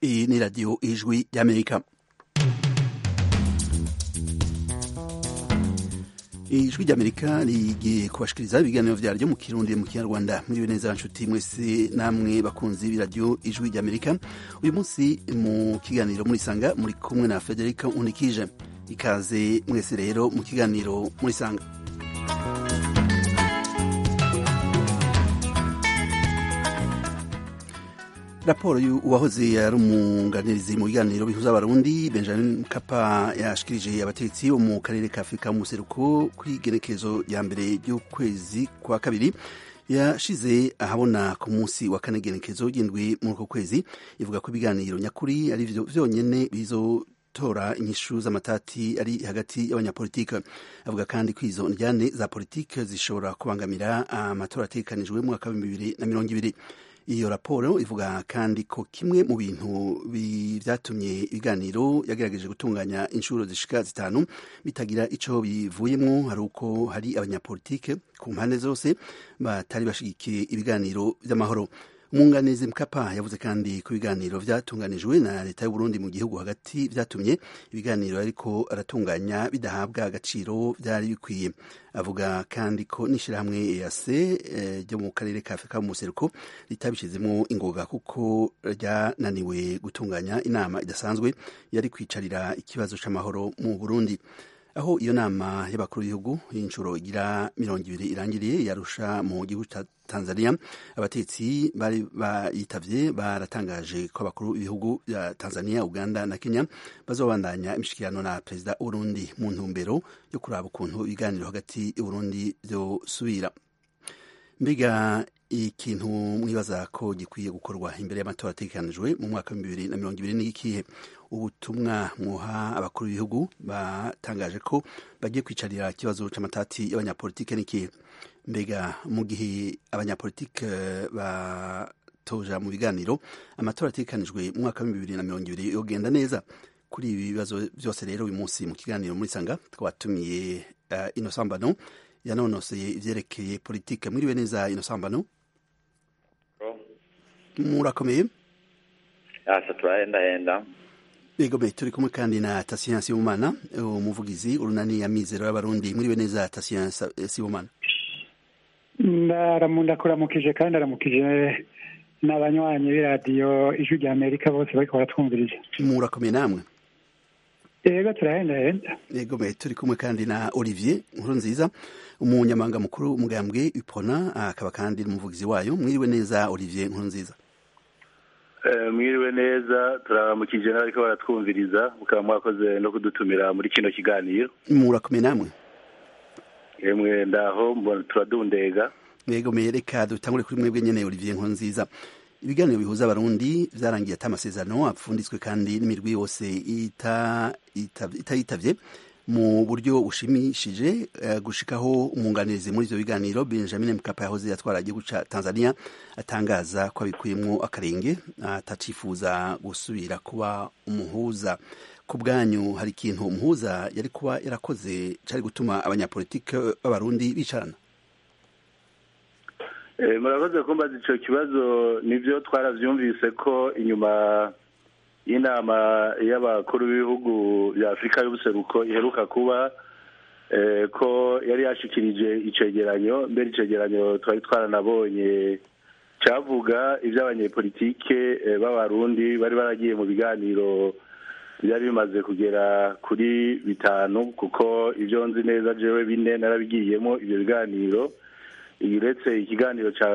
Iyi ni radiyo ijwi ry'amerika ijwi ry'amerika rigiye kubashikiriza ibiganiro vyaryo mu kirundi mu kinyarwanda muriwe neza nshuti mwese namwe bakunzi b'iradiyo ijwi ry'amerika uyu munsi mu kiganiro murisanga muri kumwe na federica unikije ikaze mwese rero mu kiganiro murisanga raporo y'uwahoze ari umunganirizi mu biganiro bihuza abarundi benjamin mkapa yashikirije abategetsi bo mu karere ka afurika mu buseruko kuri igenekerezo ya mbere ry'ukwezi kwa kabiri yashize ahabona ku munsi wa kane igenekerezo ry'indwi muri uko kwezi ivuga ko ibiganiro nyakuri ari vyo vyonyene bizo tora inyishu z'amatati ari hagati y'abanyapolitike avuga kandi ko izo njyane za politike zishobora kubangamira amatora ategekanijwe mu mwaka w'ibihumbi bibiri na mirongo ibiri iyo raporo ivuga kandi ko kimwe mu bintu vyatumye ibiganiro yagerageje gutunganya inshuro zishika zitanu bitagira ico bivuyemwo hari uko hari abanyapolitike ku mpande zose batari bashigikiye ibiganiro vy'amahoro umwunganizi mkapa yavuze kandi ko ibiganiro vyatunganijwe na leta y'uburundi mu gihugu hagati vyatumye ibiganiro ariko aratunganya bidahabwa agaciro vyari bikwiye avuga kandi ko n'ishirahamwe EAC ryo mu karere ka Afurika mu museruko ritabishizemwo ingoga kuko ryananiwe gutunganya inama idasanzwe yari kwicarira ikibazo c'amahoro mu Burundi aho iyo nama y'abakuru b'ibihugu y'inshuro igira mirongo ibiri irangiriye yarusha mu gihugu ca Tanzania abatetsi bari bayitavye baratangaje ko abakuru b'ibihugu vya Tanzania Uganda na Kenya bazobandanya imishikirano na perezida w'Uburundi mu ntumbero yo kuraba ukuntu ibiganiro hagati y'Uburundi vyosubira mbega ikintu mwibaza ko gikwiye gukorwa imbere y'amatora ategekanijwe mu mwaka w'ibihumbi bibiri na mirongo ibiri n'ikihe ubutumwa mwoha abakuru b'ibihugu batangaje ko bagiye kwicarira ikibazo c'amatati y'abanyapolitike n'ikihe mbega mu gihe abanyapolitike batoja mu biganiro amatora ategekanijwe mu mwaka w'ibihumbi bibiri na mirongo ibiri yogenda neza kuri ibi bibazo byose rero uyu munsi mu kiganiro muri sanga twatumiye uh, inosambano yanonoseye ivyerekeye politike mwiriwe neza inosambano murakomeye asa turahendahenda Begome turi kumwe kandi na Tatien Sibomana umuvugizi urunani ya mizero y'abarundi mwiriwe neza Tatien Sibomana ndaramunda kuramukije kandi aramukije n'abanywanyi b'iradiyo ijwi rya Amerika bose bariko baratwumvirije murakomeye namwe yego turahendahenda yego me turi kumwe kandi na Olivier nkuru nziza umunyamabanga mukuru umugambwe Ipona akaba kandi n'umuvugizi wayo mwiriwe neza Olivier nkuru nziza mwiriwe neza turaramukije n'abariko baratwumviriza mukaba mwakoze no kudutumira muri kino kiganiro murakomeye namwe emwe ndaho turadundega yego me reka dutangure kuri mwebwe nyene Olivier nkuru nziza ibiganiro bihuza abarundi vyarangiye ata amasezerano apfunditswe kandi n'imirwi yose itayitavye ita mu buryo bushimishije uh, gushikaho umwunganizi muri ivyo biganiro Benjamin Mkapa yahoze yatwara igihugu ca Tanzania atangaza ko abikuyemwo akarenge atacifuza gusubira kuba umuhuza ku bwanyu hari ikintu umuhuza yari kuba yarakoze cari gutuma abanyapolitike b'abarundi bicarana murakoze kumbaza ico kibazo nivyo twaravyumvise ko inyuma y'inama y'abakuru b'ibihugu bya afurika y'ubuseruko iheruka kuba ko yari yashikirije icegeranyo mbere icegeranyo twari twaranabonye cyavuga iby'abanyepolitike b'abarundi bari baragiye mu biganiro byari bimaze kugera kuri bitanu kuko ibyo nzi neza jewe bine narabigiyemo ibyo biganiro uretse ikiganiro cya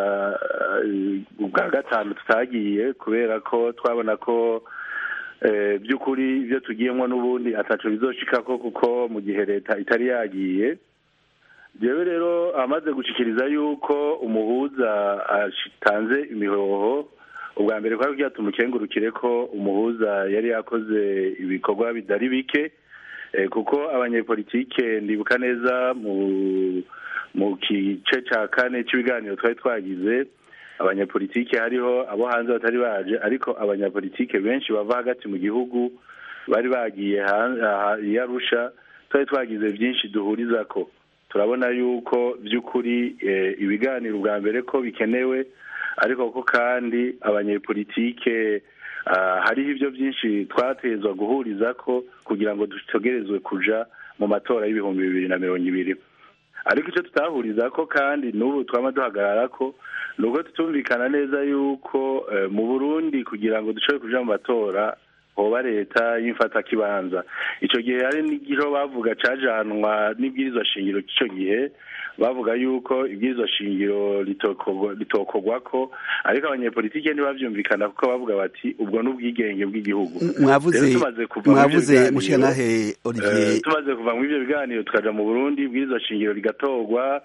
bwa gatanu tutagiye kubera ko twabona ko by'ukuri ibyo tugiyemo n'ubundi ataco bizoshikako kuko mu gihe leta itari yagiye jewe rero amaze gushikiriza yuko umuhuza atanze imihoho ubwa mbere kwari kugira tumukengurukire ko umuhuza yari yakoze ibikorwa bitari bike kuko abanyepolitike ndibuka neza mu mu gice cya kane cy'ibiganiro twari twagize abanyapolitike hariho abo hanze batari baje ariko abanyapolitike benshi bava hagati mu gihugu bari bagiye i arusha twari twagize byinshi duhuriza ko turabona yuko by'ukuri ibiganiro ubwa mbere ko bikenewe ariko ko kandi abanyepolitike hariho ibyo byinshi twatezwa guhuriza ko kugira ngo dutegerezwe kuja mu matora y'ibihumbi bibiri na mirongo ibiri ariko icyo tutahuriza ko kandi n'ubu twaba duhagarara ko ni uko tutumvikana neza yuko mu burundi kugira ngo dushobore kuja mu matora hoba leta y'imfatakibanza icyo gihe hari n'igiho bavuga cajanwa n'ibwirizwa shingiro cy'icyo gihe bavuga yuko ibwirizwa shingiro ritokorwa ko ariko abanyepolitike ntibavyumvikana kuko bavuga bati ubwo n'ubwigenge bw'igihugu mwavuze mwavuze mushanahe Olivier tumaze kuva mu ivyo biganiro tukaja mu Burundi ibwirizwa shingiro rigatorwa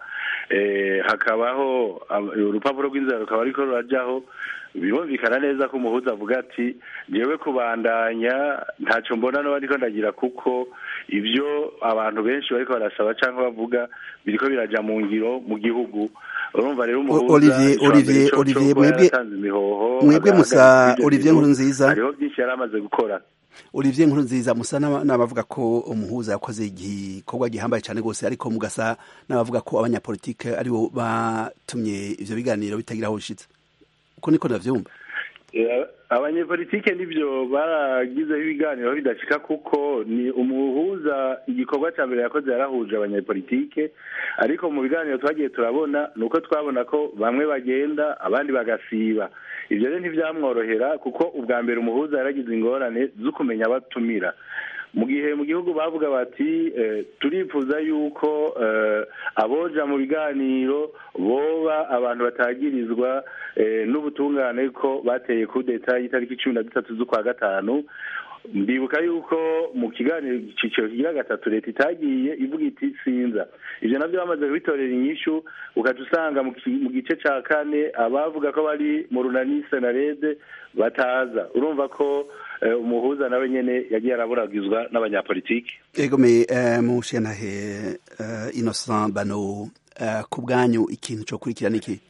hakabaho urupapuro rw'inzira rukaba ariko rurajaho birumvikana neza ko umuhuza avuga ati ngewe kubandanya ntacyo mbona no ariko ndagira kuko ibyo abantu benshi bariko barasaba cyangwa bavuga biriko biraja mu ngiro mu gihugu urumva rero umuhuza Olivier Olivier Olivier mwebwe mwebwe musa Olivier nkuru nziza hariho byinshi yari amaze gukora Olivier nkuru nziza musa n'abavuga ko umuhuza yakoze igikorwa gihambaye cyane rwose ariko mugasa n'abavuga ko abanyapolitike aribo batumye ivyo biganiro bitagira aho bishitse uko niko ndavyumva abanyepolitike nibyo baragizeho ibiganiro bidashika kuko ni umuhuza igikorwa cya mbere yakoze yarahuje abanyepolitike ariko mu biganiro twagiye turabona ni uko twabona ko bamwe bagenda abandi bagasiba ibyo rero ntibyamworohera kuko ubwa mbere umuhuza yaragize ingorane zo kumenya abatumira mu gihe mu gihugu bavuga bati turifuza yuko aboja mu biganiro boba abantu batagirizwa n'ubutungane ko bateye kudeta y'itariki cumi na dutatu z'ukwa gatanu ndibuka yuko mu kiganiro icyiciro kigira gatatu leta itagiye ivuga iti sinza ibyo nabyo bamaze kubitorera inyishu ukaca usanga mu gice cya kane abavuga ko bari mu runani senarede bataza urumva ko umuhuza nawe nyene yagiye araburagizwa n'abanyapolitiki egome mushentahe innocent bano ku bwanyu ikintu cyo kurikira niki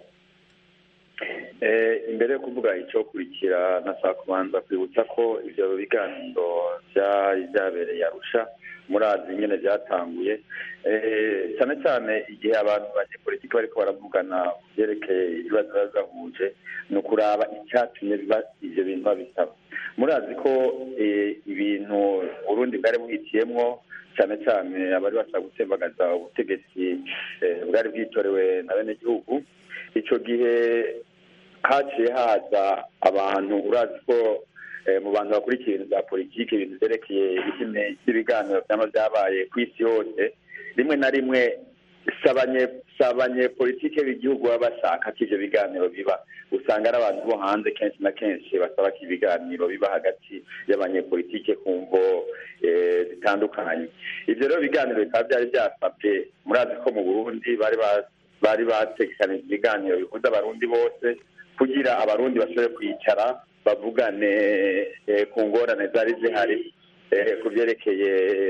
imbere yo kuvuga icyo kurikira nashaka kubanza kwibutsa ko ibyo biganiro byabereye arusha murazi nyine byatanguye cyane cyane igihe abantu banyepolitiki bariko baravugana ku byerekeye ibibazo biba bibahuje ni ukuraba icyatumye biba ivyo bintu babisaba murazi ko ibintu urundi bwari buhitiyemwo cyane cyane abari bashaka gutembagaza ubutegetsi bwari bwitorewe na bene gihugu ico gihe haciye haza abantu urazi ko mu bantu bakurikiye ibintu bya politiki ibintu byerekeye ibiganiro byaba byabaye ku isi yose rimwe na rimwe si abanyepolitike b'igihugu baba bashaka ko ibyo biganiro biba usanga ari abantu bo hanze kenshi na kenshi basaba ko ibiganiro biba hagati y'abanyepolitike ku mvo zitandukanye ibyo rero biganiro bikaba byari byasabwe murazi ko mu burundi bari bategekanije ibiganiro bihuza abarundi bose kugira abarundi bashobore kwicara bavugane ku ngorane zari zihari ku byerekeye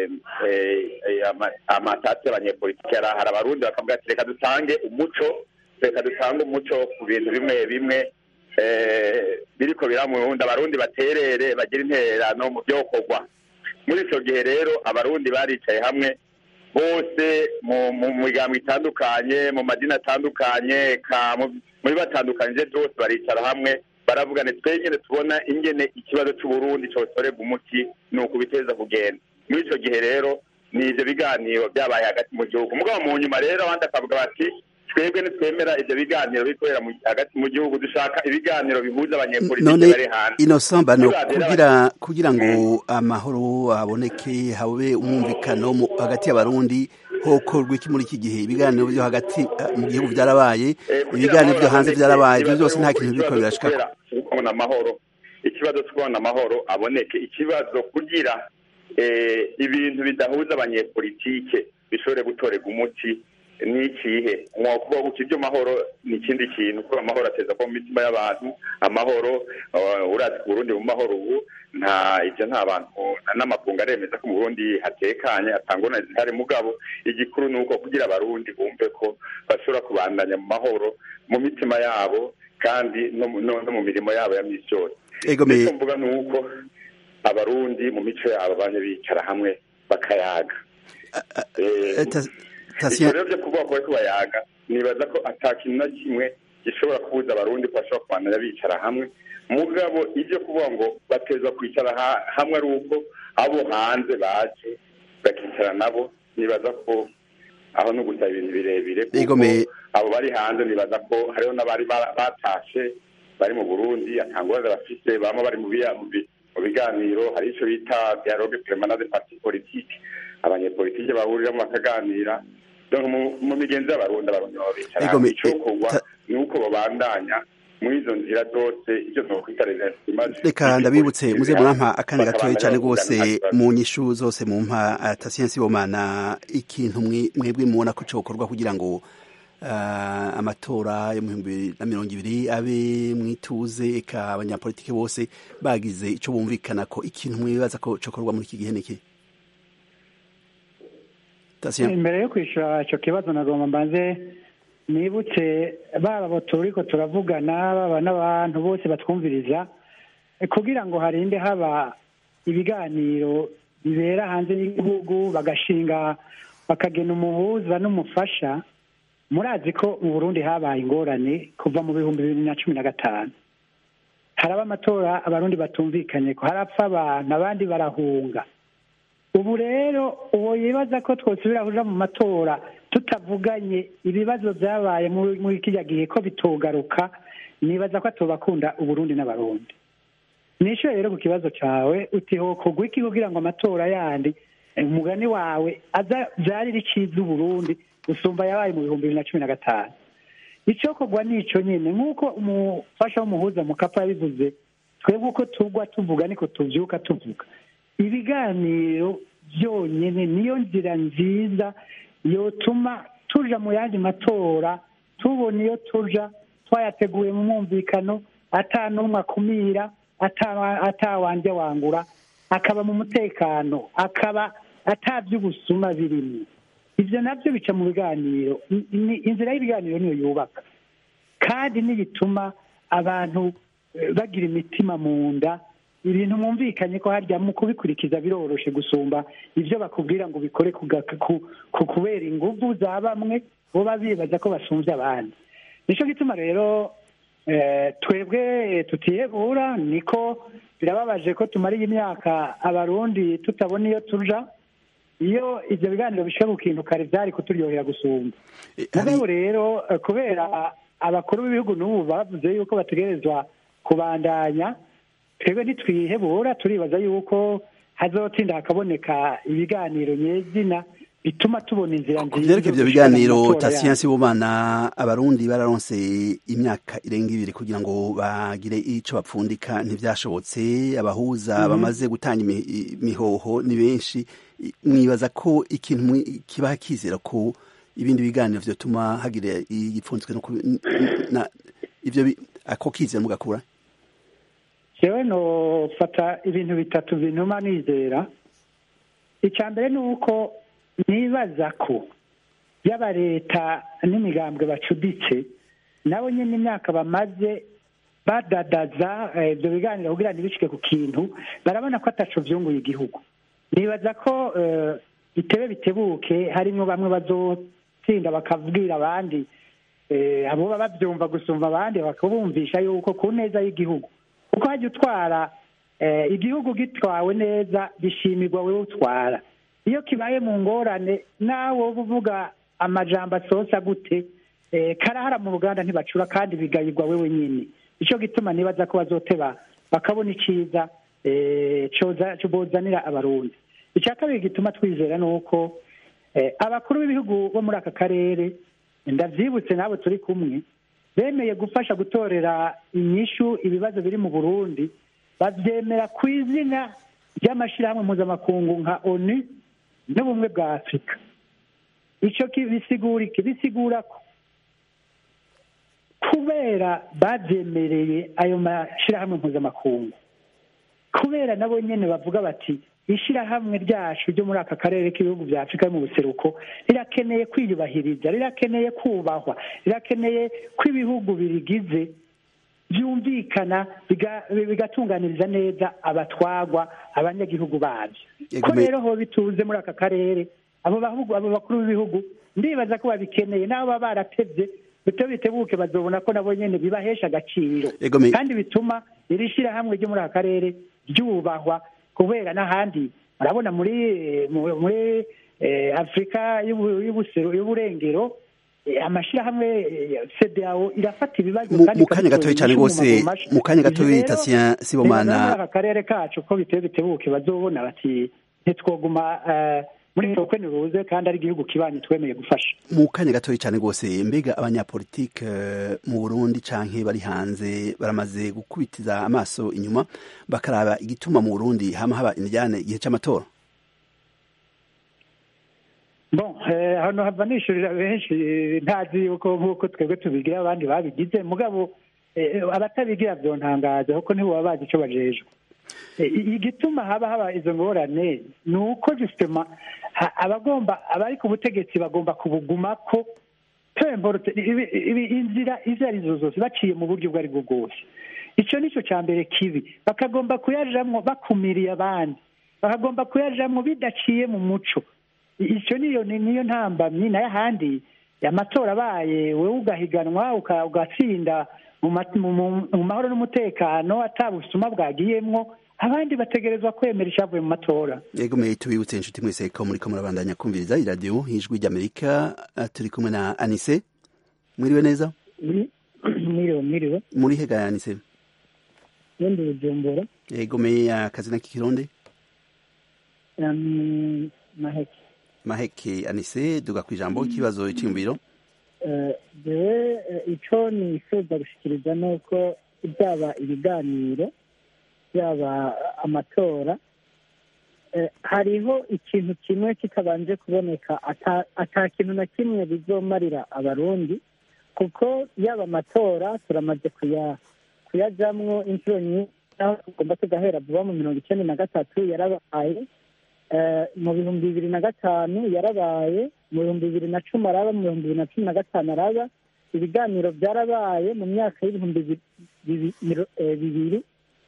amatati y'abanyepolitiki yari ahari abarundi bakavuga ati reka dutange umuco reka dutange umuco ku bintu bimwe bimwe biriko biramurundi abarundi baterere bagire intererano mu byokorwa muri icyo gihe rero abarundi baricaye hamwe bose mu migambo itandukanye mu madini atandukanye muri batandukanyije byose baricara hamwe baravugane twenyine tubona ingene ikibazo cy'uburundi cyotorerwa umuti ni ukubiteza kugenda muri icyo gihe rero ni ibyo biganiro byabaye hagati mu gihugu mugabo mu nyuma rero abandi akavuga bati twebwe nitwemera ibyo biganiro bikorera hagati mu gihugu dushaka ibiganiro bihuza abanyepolitiki bari hanze innocent bano kugira kugira ngo amahoro aboneke habe umwumvikano hagati y'abarundi hokorwa iki muri iki gihe ibiganiro byo hagati mu gihugu byarabaye ibiganiro byo hanze byarabaye ibyo byose nta kintu biriko birashikako kubona amahoro ikibazo cyo kubona amahoro aboneke ikibazo kugira ibintu bidahuza abanyepolitike bishobore gutorerwa umuti ni ikihe kuvuga ngo ibyo mahoro ni ikindi kintu kuko amahoro ateza ko mu mitima y'abantu amahoro urazi ku burundi mu mahoro ubu nta ibyo nta bantu n'amakungu aremeza ko mu burundi hatekanye atangwa zihari mugabo igikuru ni uko kugira abarundi bumve ko bashobora kubandanya mu mahoro mu mitima yabo kandi no mu mirimo yabo ya misi yose icyo mvuga ni uko abarundi mu mico yabo bane bicara hamwe bakayaga Tatien- ivyo rero vyo kuvuga ko bariko bayaga nibaza ko ata kintu na kimwe gishobora kubuza abarundi ko bashobora kubandanya bicara hamwe mugabo ivyo kuvuga ngo bateza kwicara ha- hamwe ari uko abo hanze baje bakicara nabo nibaza ko aho no gusaba ibintu birebire kuko Igomeye. abo bari hanze nibaza ko hariho n'abari ba- batashe bari mu burundi atangurane bafise bama bari mu biya- mu bi- mu biganiro hari ico bita dialogue permanent de parti politique abanyepolitike bahuriramo bakaganira donc mu- mu migenzi y'abarundi abarundi baba bicara Igomeye. icokorwa Ta- ni uko babandanya muri izo nzira zose ivyo nokwita reserve reka ndabibutse muze murampa akanya gatoya cyane rwose mu nyishu zose mu mpa Tatien Sibomana ikintu mwe- mwebwe mubona ko cokorwa kugira ngo ah, amatora yo mu bihumbi bibiri na mirongo ibiri abe mwituze eka abanyapolitike bose bagize ico bumvikana ko ikintu mwibaza ko cokorwa muri iki gihe niki Tatien imbere yo kwishyura icyo kibazo nagomba mbanze nibutse baba abo turiko turavugana baba n'abantu bose batwumviriza eh, kugira ngo harinde haba ibiganiro bibera hanze y'igihugu bagashinga bakagena umuhuza n'umufasha murazi ko mu burundi habaye ingorane kuva mu bihumbi bibiri na cumi na gatanu haraba amatora abarundi batumvikanye ko harapfa abantu abandi barahunga ubu rero uwo yibaza ko twosubira kuja mu matora tutavuganye ibibazo byabaye muri muri kirya gihe ko bitogaruka nibaza ko atobakunda uburundi n'abarundi nishyuye rero ku kibazo cyawe uti hokogwa iki kugira ngo amatora yandi eh, umugani wawe aza byarire iciza uburundi gusumba yabaye mu bihumbi bibiri na cumi na gatanu icyokorwa ni ico nyine nk'uko umufasha w'umuhuza mu kapa yabivuze twebwe uko tugwa tuvuga niko tuvyuka tuvuga ibiganiro byonyine niyo nzira nziza yotuma tuja mu yandi matora tubona iyo tuja twayateguye mu mwumvikano ata n'umwe akumira ata- atawanje wangura akaba mu mutekano akaba ata by'ubusuma birimo ibyo nabyo bica mu biganiro I- ni- inzira y'ibiganiro niyo yubaka kandi nibituma abantu eh, bagira imitima mu nda ibintu mwumvikanye ko harya mu kubikurikiza biroroshe gusumba ibyo bakubwira ngo bikore kuga- ku- ku- kubera inguvu za bamwe bo bibaza ko basumbye abandi nicyo gituma rero eh, twebwe tutiyebura niko birababaje ko tumariye imyaka abarundi tutabona iyo tuja iyo ibyo biganiro bishika ku kintu kare byari kuturyohera gusumba Eh, hari- mugabo rero eh, kubera abakuru b'ibihugu n'ubu bavuze yuko bategerezwa kubandanya twebwe ntitwihebura turibaza yuko hazotinda hakaboneka ibiganiro nyezina bituma tubona inzira ku nziza vyerekeye ivyo zo gushika mu biganiro matora Tatien yacu. Sibomana abarundi bararonse imyaka irenga ibiri kugira ngo bagire ico bapfundika ntivyashobotse abahuza bamaze gutanga imi- imihoho ni benshi I- mwibaza ko ikintu mwi- kibaha kizera ko ibindi biganiro vyotuma hagira igipfunzwe no ku- n- na- ivyo bi- ako kizera mugakura jewe nofata ibintu bitatu bintuma nizera icya mbere ni uko nibaza ko yaba leta n'imigambwe bacuditse nabo nyine imyaka bamaze badadaza eh, ibyo biganiro kugira ntibishike ku kintu barabona ko ataco vyunguye igihugu nibaza ko eh, bitebe bitebuke harimwo bamwe bazotsinda bakabwira abandi eh, abo baba bavyumva gusumva abandi bakabumvisha yuko ku neza y'igihugu kuko hajya utwara eh, igihugu gitwawe neza bishimirwa wewe utwara iyo kibaye mu ngorane nawe wowe uvuga amajambo asosa gute eh, karahara mu ruganda ntibacura kandi bigayirwa wewe nyine icyo gituma nibaza ko bazoteba bakabona iciza eh, coza bozanira abarundi icya kabiri gituma twizera ni uko eh, abakuru b'ibihugu bo muri aka karere ndavyibutse n'abo turi kumwe bemeye gufasha gutorera inyishu ibibazo biri mu burundi bavyemera ku izina ry'amashirahamwe mpuzamakungu nka onu n'ubumwe bwa afurika ico ki- bisigura iki bisigura ko kubera babyemereye ayo mashirahamwe mpuzamakungu kubera nabo nyene bavuga bati ishirahamwe ryacu ryo muri aka karere k'ibihugu vya afurika yo mu buseruko rirakeneye kwiyubahiriza rirakeneye kubahwa rirakeneye ko ibihugu birigize byumvikana biga- bigatunganiriza neza abatwagwa abanyagihugu babyo ko Yego, me- rero ho bituze muri aka karere abo bahugu abo bakuru b'ibihugu ndibaza ko babikeneye n'abo baba baratevye bito bitebuke bazobona ko nabo nyene bibahesha agaciro Egome. kandi bituma iri shirahamwe ryo muri aka karere ryubahwa kubera n'ahandi urabona muri mu- muri eh, afurika y'ubu- y'ubusero y'uburengero eh, amashirahamwe eh, CEDEAO irafata ibibazo Mu- kandi mu kanya ikabitora gatoya cyane inyishu mu rwose, maguru masha. mu kanya Ivyo gatoya rero, Tatien Sibomana- nibaza muri aka karere kacu ko biteye bitebuke bazobona bati ntitwoguma eh, muri tokwe niruze kandi ari igihugu kibanyi twemeye gufasha mu kanya gatoya cyane rwose mbega abanyapolitike eh, mu burundi canke bari hanze baramaze gukubitiza amaso inyuma bakaraba igituma mu burundi hama haba indyane igihe c'amatora bon eh, hano hava nishurira benshi eh, ntazi yuko nk'uko twebwe tubigira abandi babigize mugabo eh, abatabigira vyontangaza kuko ntibaba bazi ico bajejwe Eh, i- igituma haba haba izo ngorane ni uko justement ha- abagomba abari ku butegetsi bagomba kubugumako pemborte ibi- ibi- inzira izo arizo zose baciye mu buryo ubwo ari bwo bwose ico nico ca mbere kibi bakagomba kuyajamwo bakumiriye abandi bakagomba kuyajamwo bidaciye mu muco icyo niyo ni- niyo ntambamyi nayo ahandi amatora abaye wowe ugahiganwa uka- ugatsinda mu ma- mu- mu- mu mahoro n'umutekano atabusuma bwagiyemwo abandi bategerezwa kwemera icyavuye mu matora yego mwe tubibutse inshuti mwese ko muriko murabandanya kumviriza iradiyo ijwi ry'amerika eh, turi kumwe na anise mwiriwe neza mwiriwe mwiriwe muri hega ya anise wenda bujumbura yego me akazina k'ikirundi um, maheke maheke anise duga ku ijambo ikibazo cyiyumviro Eh, jewe eh, ico nifuza gushikiriza ni uko byaba ibiganiro byaba amatora eh, hariho ikintu kimwe kitabanje kuboneka ata, ata kintu na kimwe bizomarira abarundi kuko yaba amatora turamaze kuya kuyajamwo inshuro nyinshi aho tugomba tugahera vuba mu mirongo icenda na gatatu yarabaye Eh, mu bihumbi bibiri na gatanu yarabaye mu bihumbi bibiri na cumi araba mu bihumbi bibiri na cumi na gatanu araba ibiganiro byarabaye mu myaka y'ibihumbi bi- bibi- miro- eh, bibiri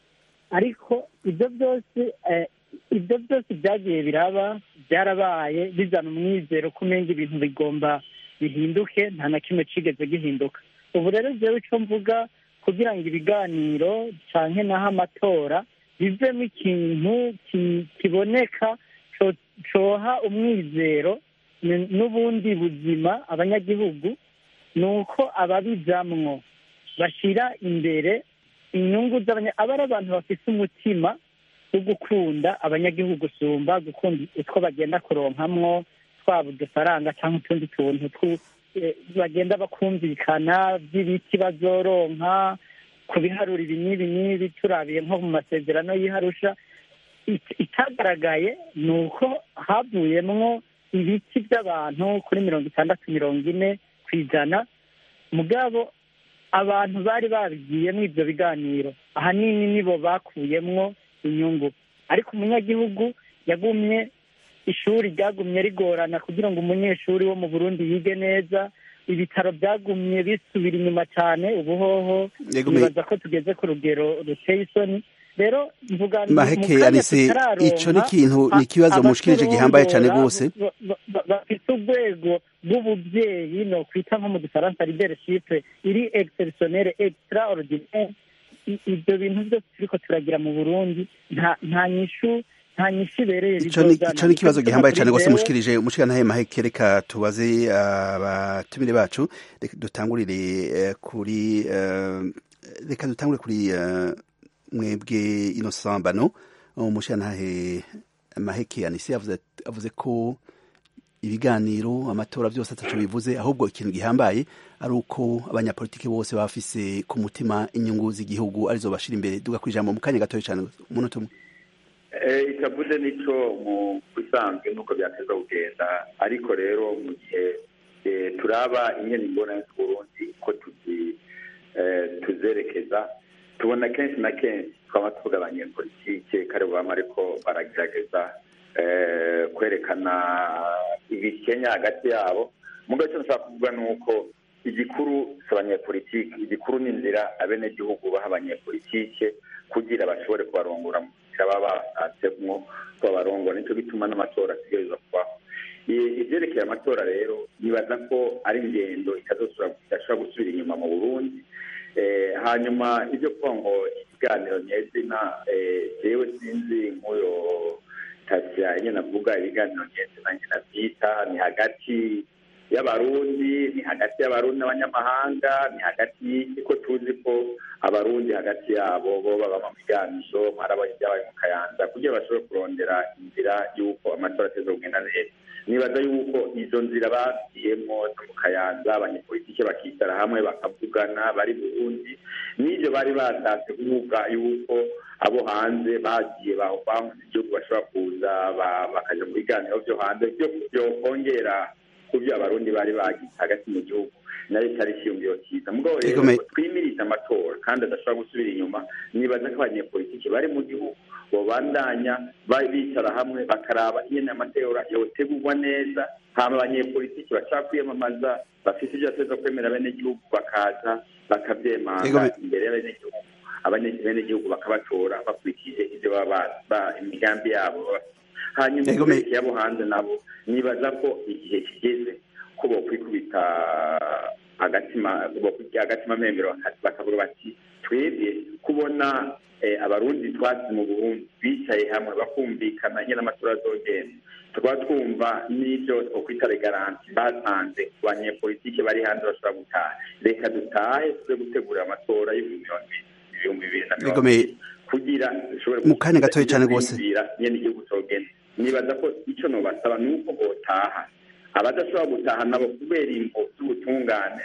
ariko ibyo byose eh, ibyo byose byagiye biraba byarabaye bizana umwizero ko umenga ibintu bigomba bihinduke nta na kimwe cigeze gihinduka ubu rero jewe ico mvuga kugira ngo ibiganiro canke naho amatora bivemo ikintu ki- kiboneka co- coha umwizero n- n'ubundi buzima abanyagihugu ni uko ababijamwo bashira imbere inyungu z'abanya aba ari abantu bafise umutima wo gukunda abanyagihugu usumba gukunda utwo bagenda kuronkamwo twaba udufaranga cyangwa utundi tuntu twu- eh, bagenda bakumvikana by'ibiti bazoronka ku biharuro ibi n'ibi n'ibi turabiye nko mu masezerano y'iharusha It- itagaragaye ni uko havuyemwo ibiti by'abantu kuri mirongo itandatu mirongo ine ku ijana mugabo abantu bari babigiyemo ibyo biganiro ahanini nibo bakuyemwo inyungu ariko umunyagihugu yagumye ishuri ryagumye rigorana kugira ngo umunyeshuri wo mu burundi yige neza ibitaro byagumye bisubira inyuma cyane ubuhoho Yego, me- nibaza ko tugeze ku rugero ruteye isoni rero mvuga mu Maheke, kanya Anise, tutararonka, ico ni ikintu- ni a- ikibazo mushikirije gihambaye cane abaturondora gose. ba- ba- ba- bafite urwego rw'ubuvyeyi no kwita nko mu gifaransa leadership iri exceptionnel extraordinaire I- ivyo bintu byose turiko turagira mu burundi nta nta nyishu nta nyishu ibereye ico ni bizozana. ico ni ikibazo Nico gihambaye gituma cyane kuri rwose jewe- mushikirije umushikantahe maheke reka tubaze abatumire bacu reka dutangurire eh, kuri eh, reka dutangure kuri eh, mwebwe innocent bano umushikantahe maheke anise avuze avuze ko ibiganiro amatora byose ataco bivuze ahubwo ikintu gihambaye ari uko abanyapolitiki bose baba bafise ku mutima inyungu z'igihugu arizo bashira imbere duga kwijambo mu kanya gatoya cyane umunota umwe Eh, itavuze nico mu bisanzwe nuko byateza kugenda ariko rero mu gihe eh, turaba ingene ingorane z'uburundi ko tuzi eh, tuzerekeza tubona kenshi na kenshi twaba tuvuga abanyepolitike kare bama ariko baragerageza eh, kwerekana ibikenya hagati yabo mugabo icyo nshaka kuvuga ni uko igikuru si abanyepolitike igikuru ni inzira abenegihugu baha abanyepolitike kugira bashobore kubarongora mu nzira baba bashatsemwo ko babarongora nicyo gituma n'amatora ategerezwa kubaho ibyerekeye amatora rero nibaza ko ari ingendo idashobora gusubira inyuma mu burundi hanyuma ibyo kuvuga ngo ibiganiro nyezina yewe sinzi nk'uyo tasiya nyine avuga ibiganiro nyezina nyine abyita ni hagati y'abarundi ni hagati y'abarundi n'abanyamahanga ni hagati y'iki ko tuzi ko abarundi hagati yabo bo baba mu biganisho mwarabaye ibyabaye mu kayanza kugira bashobore kurondera inzira y'uko amatora ateza kugenda neza nibaza yuko izo nzira bagiyemo zo mu kayanza abanyepolitike bakicara hamwe bakavugana bari burundi n'ibyo bari batashe kuvuga yuko abo hanze bagiye bahunze igihugu bashobora kuza bakaja mu biganiro byo hanze byo kongera ku byo abarundi bari bagize hagati mu gihugu nayo cyari ikiyumviro cyiza mugabo rero twimirize amatora kandi adashobora gusubira inyuma nibaza ko abanyepolitiki bari mu gihugu babandanya bicara hamwe bakaraba ingene amatora yotegurwa neza hama abanyepolitiki bashaka kwiyamamaza bafite ibyo bateza kwemera abenegihugu bakaza bakavyemanga imbere y'abenegihugu abenegihugu bakabatora bakurikije ibyo baba imigambi yabo hanyuma ibyerekeye abo hanze nabo nibaza ko igihe kigeze ko bokwikubita agatima agatima memero bakavuga bati twebwe kubona abarundi twasi mu burundi bicaye hamwe bakumvikana nyine amatora azogenda tukaba twumva n'ibyo twokwita regaranti batanze ku banyepolitike bari hanze bashobora gutaha reka dutahe tuze gutegura amatora y'ibihumbi bibiri na mirongo ibiri kugira dushobore mu kanya gatoya cyane rwose nyine igihugu cogenda nibaza ko icyo nobasaba ni uko botaha abadashobora gutaha nabo kubera imvo z'ubutungane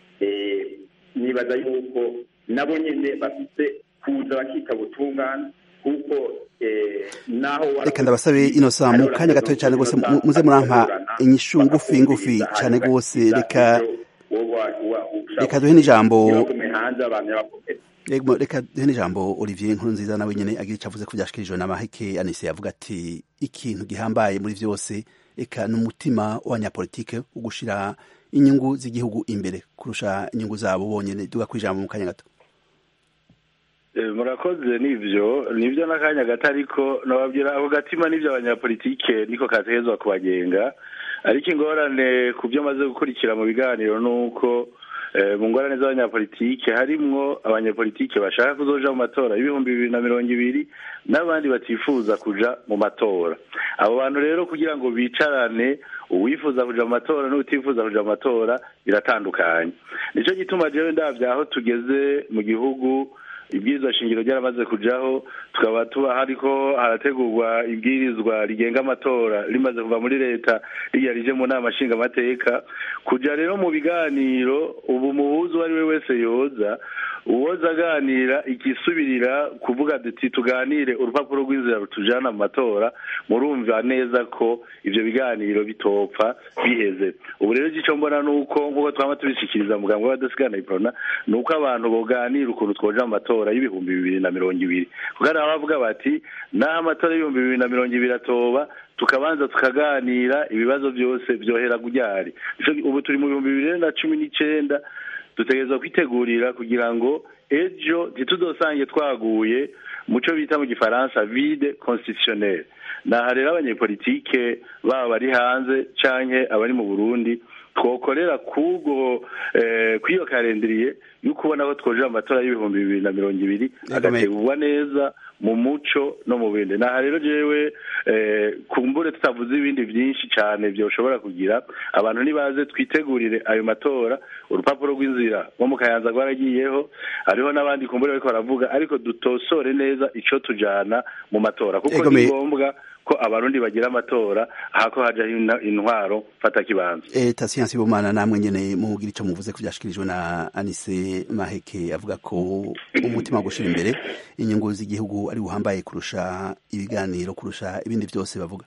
nibaza yuko nabo nyine bafite kuza bakita butungane kuko naho reka ndabasabe inosa mu kanya gatoya cyane rwose muze murampa inyishu ngufi ngufi cyane rwose reka reka duhe n'ijambo reka duhe n'ijambo olivier nkuru nziza nawe nyine agira icyo avuze ko byashikirijwe na maheke anise yavuga ati ikintu gihambaye muri byose reka ni umutima w'abanyapolitike wo gushyira inyungu z'igihugu imbere kurusha inyungu zabo bonyine duga ku ijambo mu kanya gato murakoze nibyo nibyo n'akanya gato ariko nababwira ako gatima n'ibyo abanyapolitike niko kategezwa kubagenga ariko ingorane ku byo maze gukurikira mu biganiro ni uko mu ngorane z'abanyapolitike harimwo abanyapolitike bashaka kuzoja mu matora y'ibihumbi bibiri na mirongo ibiri n'abandi batifuza kuja mu matora abo bantu rero kugira ngo bicarane uwifuza kuja mu matora n'utifuza kuja mu matora biratandukanye nicyo gituma jewe ndavya aho tugeze mu gihugu ibwirizwa shingiro ryaramaze kujaho tukaba tuba hariko harategurwa ibwirizwa rigenga amatora rimaze kuva muri leta rijya rije mu nama nshingamateka kuja rero mu biganiro ubu muhuzi uwo ari we wese yoza uwoza aganira igisubirira kuvuga duti tuganire urupapuro rw'inzira rutujana mu matora murumva neza ko ivyo biganiro bitopfa biheze ubu rero ico mbona nuko nk'uko twama tubishikiriza muganga w'abadasigana iprona ni uko abantu boganira ukuntu twoja mu matora y'ibihumbi bibiri na mirongo ibiri kuko hari abavuga bati naho amatora y'ibihumbi bibiri na mirongo ibiri atoba tukabanza tukaganira ibibazo byose byohera kuryari ubu turi mu bihumbi bibiri na cumi n'icenda dutegerezwa kwitegurira kugira ngo ejo ntituzosange twaguye mu cyo bita mu gifaransa vide constitutionnel naha rero abanyepolitike baba bari hanze canke abari mu burundi twokorera kubwo kw'iyo karendiriye yuko ubona ko twojera amatora y'ibihumbi bibiri na mirongo ibiri agategurwa neza mu muco no mu bindi naha rero jewe kumbure tutavuze ibindi byinshi cyane byoshobora kugira abantu nibaze twitegurire ayo matora urupapuro rw'inzira nko mu kayanza rwaragiyeho hariho n'abandi kumbure bariko baravuga ariko dutosore neza ico tujana mu matora kuko ni ngombwa ko abarundi bagira amatora ahako hajaho intwaro fata kibanza eh tasiyansi bomana namwe nyene mugira ico muvuze ko byashikirijwe na Anise Maheke avuga ko umutima wo gushira imbere inyungu z'igihugu ari buhambaye kurusha ibiganiro kurusha ibindi byose bavuga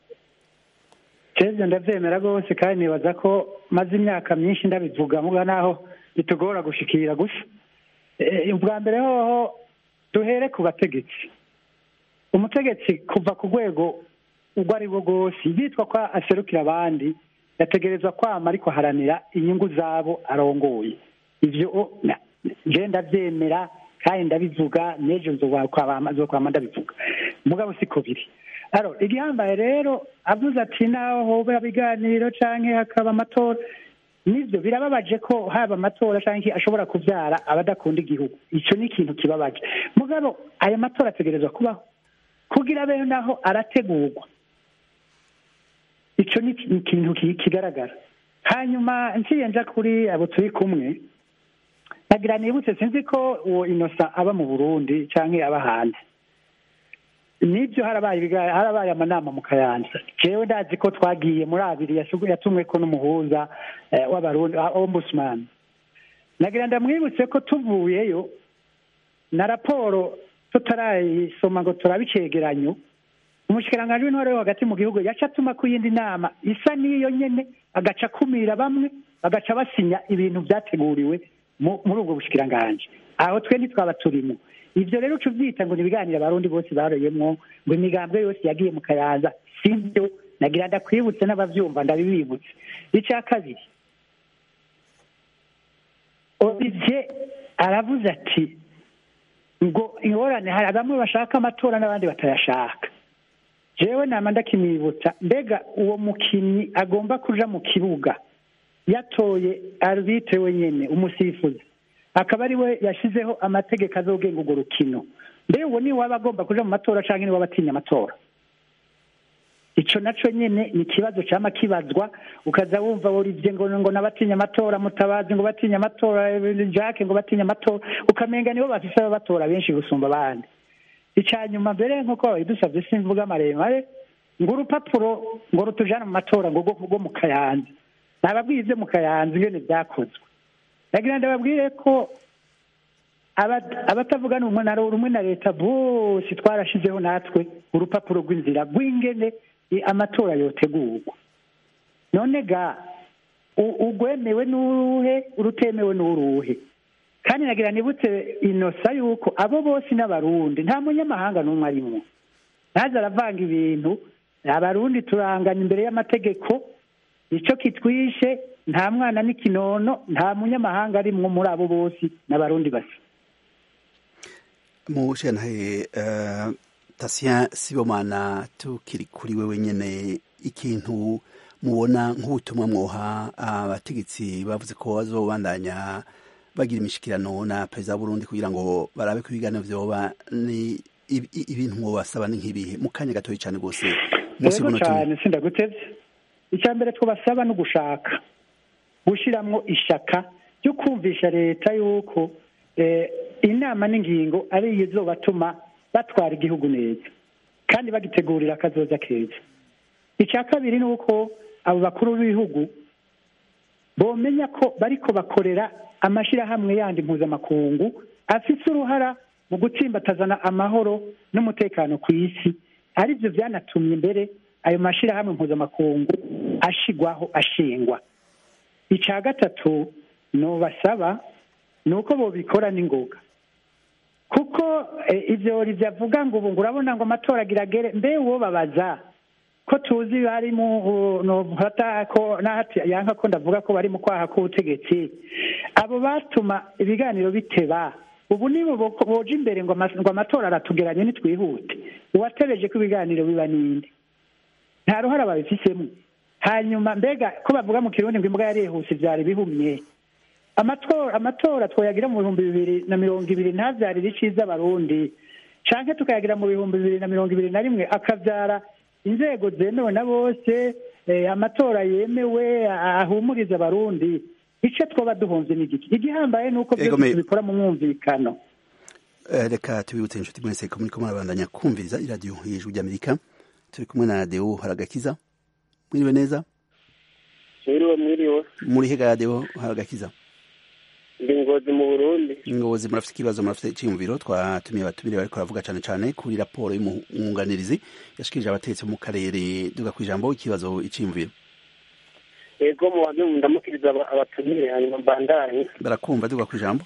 Keze ndavyemera rwose kandi nibaza ko maze imyaka myinshi ndabivuga muga naho bitugora gushikira gusa ubwa mbere hoho duhere ku bategetsi umutegetsi kuva ku rwego ubwo ari bwo bwose yitwa ko aserukira abandi yategerezwa kwama ariko haranira inyungu zabo arongoye ibyo je ndabyemera kandi ndabivuga n'ejo nzokwama ndabivuga mugabo siko biri aro igihambaye rero avuze ati naho hoba ibiganiro canke hakaba amatora nivyo birababaje ko haba amatora canke ashobora kuvyara abadakunda igihugu ico ni ikintu kibabaje mugabo aya matora ategerezwa kubaho kugira abeho naho arategurwa ico ni ni ikintu ki- kigaragara hanyuma nciye nja kuri abo turi kumwe nagira nibutse sinzi ko uwo inosa aba mu burundi canke aba hanze nibyo harabaye ibiga- harabaye amanama mu kayanza jewe ndazi ko twagiye muri abiri yasugu- yatumweko n'umuhuza eh, w'abarundi wa ombudsman nagira ndamwibutse ko tuvuyeyo na raporo tutarayisoma ngo turabe icegeranyo umushikiranganji w'intore yo hagati mu gihugu yaca atuma ku yindi nama isa n'iyo nyene agaca akumira bamwe bagaca basinya ibintu vyateguriwe mu- muri ubwo bushikiranganji aho twe ntitwaba turimo ivyo rero uca uvyita ngo ni ibiganiro abarundi bose baroyemwo ngo imigambwe yose yagiye mu kayanza sivyo nagira ndakwibutse n'abavyumva ndabibibutse ica kabiri olivier aravuze ati ngo ingorane hari bamwe bashaka amatora n'abandi batayashaka jewe nama ndakimwibutsa mbega uwo mukinnyi agomba kuja mu kibuga yatoye arbitre wenyene umusifuzi akaba ari we yashizeho amategeko azogenga urwo rukino mbega uwo niwe waba agomba kuja mu matora canke niwe waba atinya amatora ico naco nyene ni ikibazo cama kibazwa ukaza wumva Olivier ngo ngo nabatinya amatora mutabazi ngo batinya amatora eh, Jacques ngo batinya amatora ukamenga nibo bafise ababatora benshi gusumba abandi ica nyuma mbere nk'uko babidusavye simvuga maremare ngo urupapuro ngo rutujana mu matora ngo rwo rwo mu kayanza nababwize mu kayanza ingene vyakozwe nagira ndababwire ko aba- abatavuga n'umwe na rumwe na leta bose twarashizeho natwe urupapuro rw'inzira rw'ingene i- amatora yotegurwa none ga u- urwemewe n'uruhe urutemewe n'uruhe kandi nagira nibutse inosa yuko abo bose n'abarundi nta munyamahanga n'umwe arimwo ntaze aravanga ibintu abarundi turangana imbere y'amategeko ico kitwishe nta mwana n'ikinono nta munyamahanga arimwo muri abo bose n'abarundi basa mushenhaye uh, tasien sibomana tukiri kuri wewe nyene ikintu mubona nk'ubutumwa mwoha abategetsi bavuze ko bazobandanya bagira imishikirano na perezida w'uburundi kugira ngo barabe ko ibiganiro vyoba ni ibi- i- ibintu mwobasaba ni nk'ibihe mu kanya gatoyi cane rwose munsi yego y'umunota umwe. cyane sindagutevye icya mbere twabasaba no gushaka gushiramwo ishaka ryo kumvisha leta yuko eh, inama n'ingingo ari iyo izobatuma batwara igihugu neza kandi bagitegurira akazoza keza icya kabiri ni uko abo bakuru b'ibihugu bomenya ko bariko bakorera amashirahamwe yandi mpuzamakungu afise uruhara mu gutsimbatazana amahoro n'umutekano ku isi arivyo vyanatumye mbere ayo mashirahamwe mpuzamakungu ashigwaho ashingwa ica gatatu nobasaba ni uko bobikora n'ingoga kuko eh, ivyo rivyavuga ngo ubu ngo urabona ngo amatora agiragere mbe uwo babaza ko tuzi bari mu nofata ko nahati yanka ko ndavuga ko bari mu kwaha k'ubutegetsi abo batuma ibiganiro biteba ubu nibo bo- boja imbere ngo ama- ngo amatora aratugeranye nitwihute uwatebeje ko ibiganiro biba ninde nta ruhara babifisemo hanyuma mbega ko bavuga mu kirundi ngo imbwa yarihuse vyari bihumye amatora amatora twoyagira mu bihumbi bibiri na mirongo ibiri ntavyarire iciza abarundi canke tukayagira mu bihumbi bibiri na mirongo ibiri na rimwe akavyara inzego zemewe na bose eh, amatora yemewe ahumuriza abarundi ico twoba duhomvye n'igiki igihambaye ni uko Ego, byose me- tubikora mu mwumvikano Eh, reka tubibutse inshuti mwese ko muriko murabandanya kumviriza iradiyo y'ijwi ry'amerika turi kumwe na deo haragakiza mwiriwe neza mwiriwe mwiriwe muri hega deo haragakiza ndi ngozi mu burundi ingobozi murafite ikibazo murafite iciyumviro twatumiye abatumire bariko baravuga cane cane kuri raporo y'umwunganirizi yashikirije abategetsi bo mu karere duga kw'ijambo ikibazo iciyumviro yego mubanze ndamukiriza aba- abatumire hanyuma mbandanye barakumva duga kw'ijambo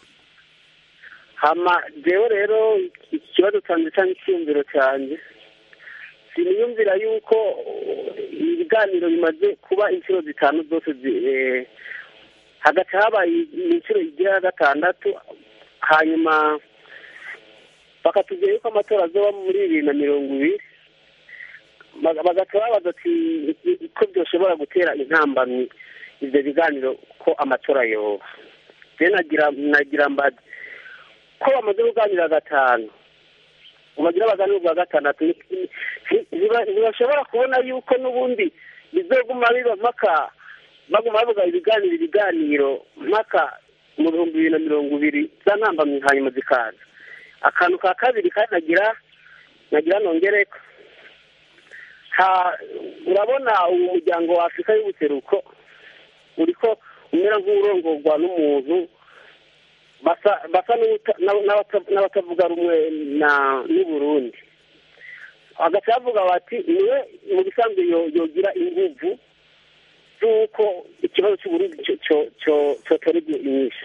hama jewe rero iki kibazo canje canke icyiyumviro canje siniyumvira yuko uh, ibiganiro bimaze kuba inshuro zitanu zose zi- eh, hagaca habaye inshuro igira ya gatandatu hanyuma bakatubwira yuko amatora azoba muri bibiri na mirongo ibiri baga- bagaca babaza ati ko byoshobora gutera intambamyi ivyo biganiro ko amatora yoba je nagira nagira mbazi ko bamaze kuganira gatanu ubagira baganira ubwa gatandatu ni- ni- ntiba- ntibashobora kubona yuko n'ubundi bizoguma biba mpaka baguma bavuga ibiganiro ibiganiro mpaka mu bihumbi bibiri na mirongo ibiri za ntambamyi hanyuma zikaza akantu ka kabiri kandi nagira nagira nongereko ha urabona uwo muryango wa afurika y'ubuseruko uriko umera nk'urongorwa n'umuntu basa basa n'uta- n'aba- n'abata- n'abatavuga rumwe na n'uburundi hagati bavuga bati niwe mu bisanzwe yo- yogira inguvu z'uko ikibazo cy'uburundi cyo- cyo- cyo- cyotorerwa inyishu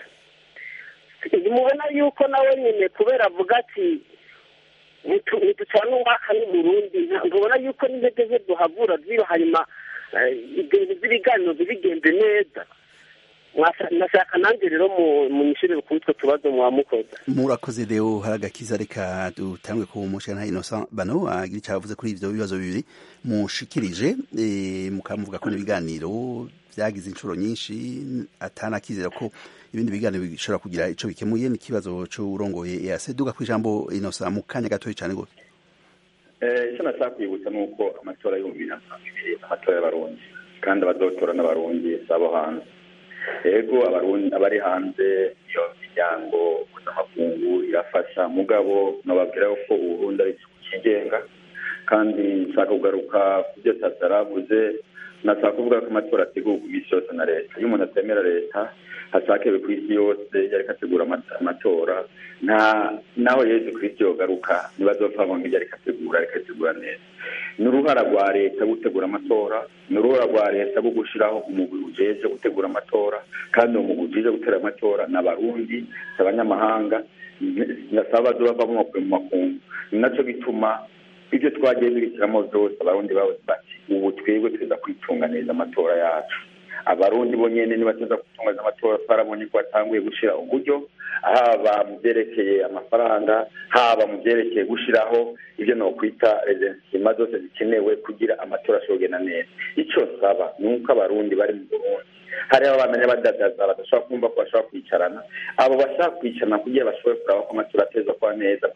mubona yuko nawe nyine kubera avuga ati "Nitu- ntiducana uwaka n'uburundi nta- ntubona yuko n'intege ze duhavura ziba hanyuma eh, ibintu by'ibiganiro bigenze neza Mwasha- ndashaka nanjye rero mu- munyishyurire kuri utwo tubazo mwamukoze murakoze rero hari agakiza reka dutangwe ku mushana innocent bano agira icyo avuze kuri ivyo bibazo bibiri mushikirije eh, mukamuvuga ko n'ibiganiro vyagize inshuro nyinshi atanakizera ko ibindi biganiro bishobora kugira ico bikemuye n'ikibazo c'urongoye EAC duga kw'ijambo innocent mu kanya gatoya cane gose Eh, icyo nashaka kwibutsa ni uko amatora y'ibihumbi bibiri na mirongo ibiri amatora y'abarundi kandi abazotora n'abarundi si abo hanze yego abarundi abari hanze iyo miryango mpuzamakungu irafasha mugabo nababwira ko uburundi ari igihugu cyigenga kandi nshaka kugaruka ku byo tata yaravuze nashaka kuvuga ko amatora ategurwa iminsi yose na leta iyo umuntu atemera leta hasakewe ku isi yose yariko ategura ama- amatora nta naho yezu kristo yogaruka ntibazopfa ngo ngibyo ariko ategura ariko ategura neza ni uruhara rwa leta gutegura amatora ni uruhara rwa leta rwo gushiraho umugwi ujeje gutegura amatora kandi uwo mugwi ujeje gutera amatora ni abarundi si abanyamahanga nasaba bazova mu makungu ni naco gituma ibyo twagiye duhitiramo byose abarundi babuze bati ubu twebwe tuza kwitunganiriza amatora yacu abarundi bo nyene nibateza gutunganiza amatora twarabonye ko batanguye gushira uburyo haba mu byerekeye amafaranga haba mu byerekeye gushiraho ibyo nokwita rezensima zose zikenewe kugira amatora ashobore kugenda neza ico nsaba ni uko abarundi bari mu burundi hariho abamenya badadaza badashobora kumva ko bashobora kwicarana abo bashaka kwicarana kugira bashobore kuraba ko amatora ateza kuba neza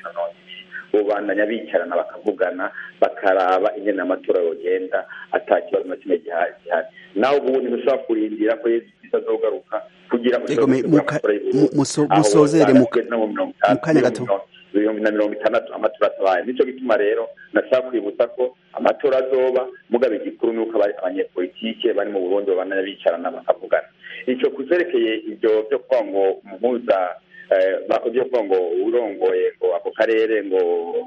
bobandanya bicarana bakavugana bakaraba ingene amatora yogenda ata kibazo na kimwe gihari gihari nawe ubundi ntushobora kurindira ko yesu kristo azogaruka kugira ngo Ego, me- ushobore muka- amatora y'Uburundi. mu- muso- Aho musozere wosanga muka- tugeze no mu mirongo itanu, mu kanya gato. ibihumbi na mirongo itandatu amatora atabaye nico gituma rero nashaka kwibutsa ko amatora azoba mugabe igikuru ni uko aba- abanyepolitike bari mu burundi babandanya bicarana bakavugana ico kuzerekeye ivyo vyo kuvuga ngo umuhuza eh, ba- vyo kuvuga ngo urongoye ngo ako karere ngo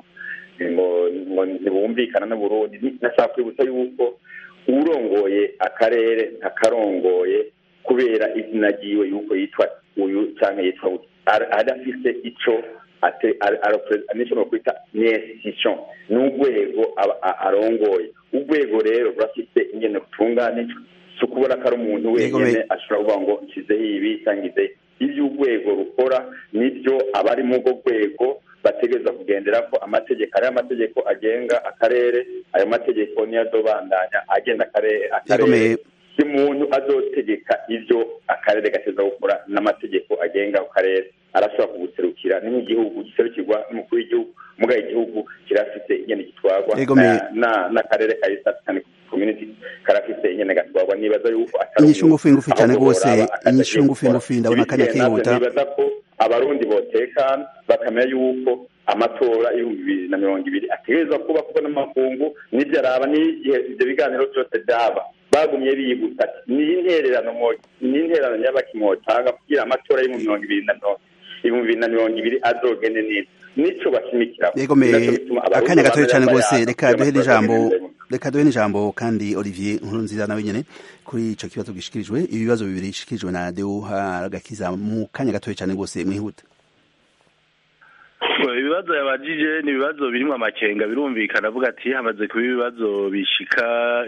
ngo ngo ntibumvikana n'uburundi Ni- nashaka kwibutsa yuko urongoye akarere ntakarongoye kubera izina ryiwe yuko yitwa uyu canke yitwa uyu Ara- adafise ico ate nico nokwita ni institution ni urwego aba- a- arongoye urwego rero rurafise ingene rutunganijwe si ukubona ko ari umuntu Yego, wenyene me- ashobora kuvuga ngo nshyizeho ibi cyangwa ngize ibyo urwego rukora nibyo abari mu urwo rwego bategereza kugendera ko amategeko ariyo amategeko agenga akarere ayo mategeko niyo azobandanya agenda akarere Yego, akarere me- si umuntu azotegeka ibyo akarere gateza gukora n'amategeko agenga ako karere arashobora kuguserukira ni nk'igihugu giserukirwa n'umukuru w'igihugu mugaye igihugu kirafite ingene gitwarwa Yego, me- na- na- n'akarere ka east african community karafite ingene gatwarwa nibaza yuko atari Inyishu umuntu ngufi ngufi cane ahubwo gose, boraba akazi inyishu agiye ngufi gukora. ngufi, ndabona akanya Ibisigaye navyo kihuta. nibaza ko abarundi botekana bakamenya yuko amatora y'ibihumbi bibiri na mirongo ibiri ategerezwa kuba kuko n'amakungu n'ibyo araba n'igihe ibyo biganiro byose byaba bagumye biyibutsa ati ni intererano mwo- ni intererano nyabaki mwotanga kugira amatora y'ibihumbi mirongo ibiri na mirongo ibihumbi bibiri na mirongo ibiri azogende neza nico bashimikira Yego me akanya gatoya cyane rwose reka duhe n'ijambo reka duhe n'ijambo kandi Olivier Nkurunziza nawe nyene kuri ico kibazo gishikirijwe ibibazo bibiri bishikirijwe na Deo Haragakiza mu kanya gatoya cyane rwose mwihuta ibibazo yabajije ni ibibazo birimo amakenga birumvikana avuga ati hamaze kuba ibibazo bishika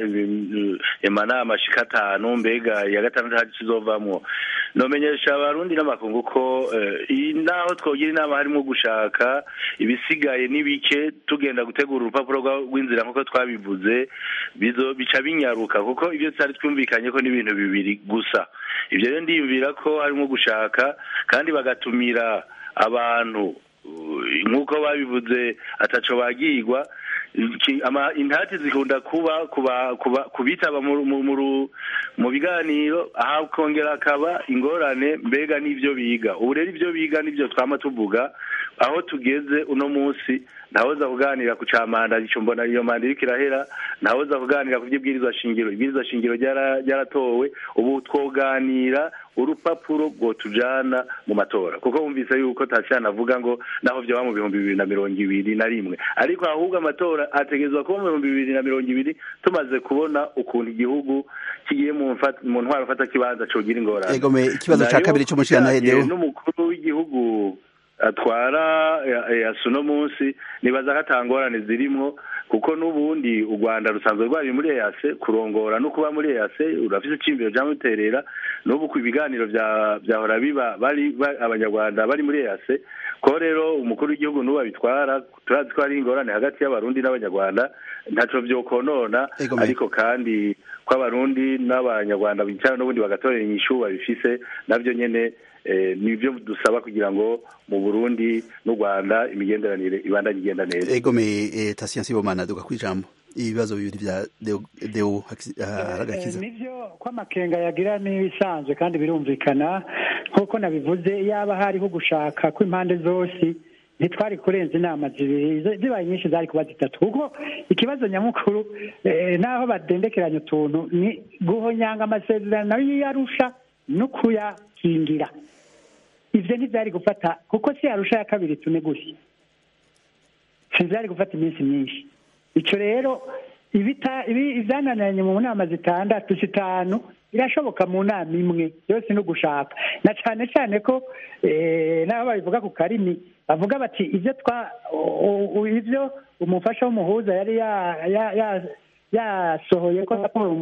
amanama ashika atanu mbega iya gatandatu hari kizovamwo nomenyesha abarundi n'amakungu ko naho twogira inama harimo gushaka ibisigaye n'ibike tugenda gutegura urupapuro rw'inzira nk'uko twabivuze bica binyaruka kuko ibyo tutari twumvikanye ko n'ibintu bibiri gusa ibyo rero ndiyumvira ko harimo gushaka kandi bagatumira abantu nk'uko babivuze ataco bagirwa intati zikunda kuba kubitaba mu biganiro hakongera hakaba ingorane mbega n'ibyo biga ubu rero ibyo biga n'ibyo twama tuvuga aho tugeze uno munsi ntawoza kuganira ku camanda ico mbona iyo manda iriko irahera ntawoza kuganira ku vy'ibwirizwa shingiro ibwirizwa shingiro ryaratowe ubu twoganira urupapuro rwotujana mu matora kuko wumvise yuko tasiyana avuga ngo naho vyoba mu bihumbi bibiri na mirongo ibiri na rimwe ariko ahubwo amatora ategerezwa kuba mu bihumbi bibiri na mirongo ibiri tumaze kubona ukuntu igihugu kigiye mu ntwaro mfata kibanza cogira ingorane ikibazo ca kabiri c'umushirantahe n'umukuru w'igihugu atwara yasu uno munsi nibaza ko atangorane zirimo kuko n'ubundi u rwanda rusanzwe rwari muri eyase kurongora no kuba muri eyase urafise icimbiro vyamuterera n'ubu ku ibiganiro vyahora biba bari abanyarwanda bari muri eyase ko rero umukuru w'igihugu n'ubu abitwara turazi ko hari ingorane hagati y'abarundi n'abanyarwanda ntaco vyokonona ariko kandi ko abarundi n'abanyarwanda bicara n'ubundi bagatorera inyishu babifise navyo nyene nibyo dusaba kugira ngo mu Burundi n'u Rwanda imigenderanire ibandanye igenda neza egomeye Tasiyansi Bomana duka kwijambo ibibazo bibiri vya Deo haragakiza nivyo ko amakenga yagira n'ibisanzwe kandi birumvikana nk'uko nabivuze yaba hariho gushaka kw'impande zose ntitwari kurenza inama zibiri zibaye nyinshi zari kuba zitatu kuko ikibazo nyamukuru naho badendekeranya utuntu ni guhonyanga amasezerano y'iyarusha no kuyakingira ivyo ntivyari gufata kuko si yarusha ya kabiri tune gusa sivyari gufata iminsi myinshi ico rero ivyananiranye mu nama zitandatu zitanu birashoboka mu nama imwe yose no gushaka na cane cane ko n'aho babivuga ku karimi bavuga bati ivyo twa ivyo umufasha w'umuhuza yari yasohoye ko raporo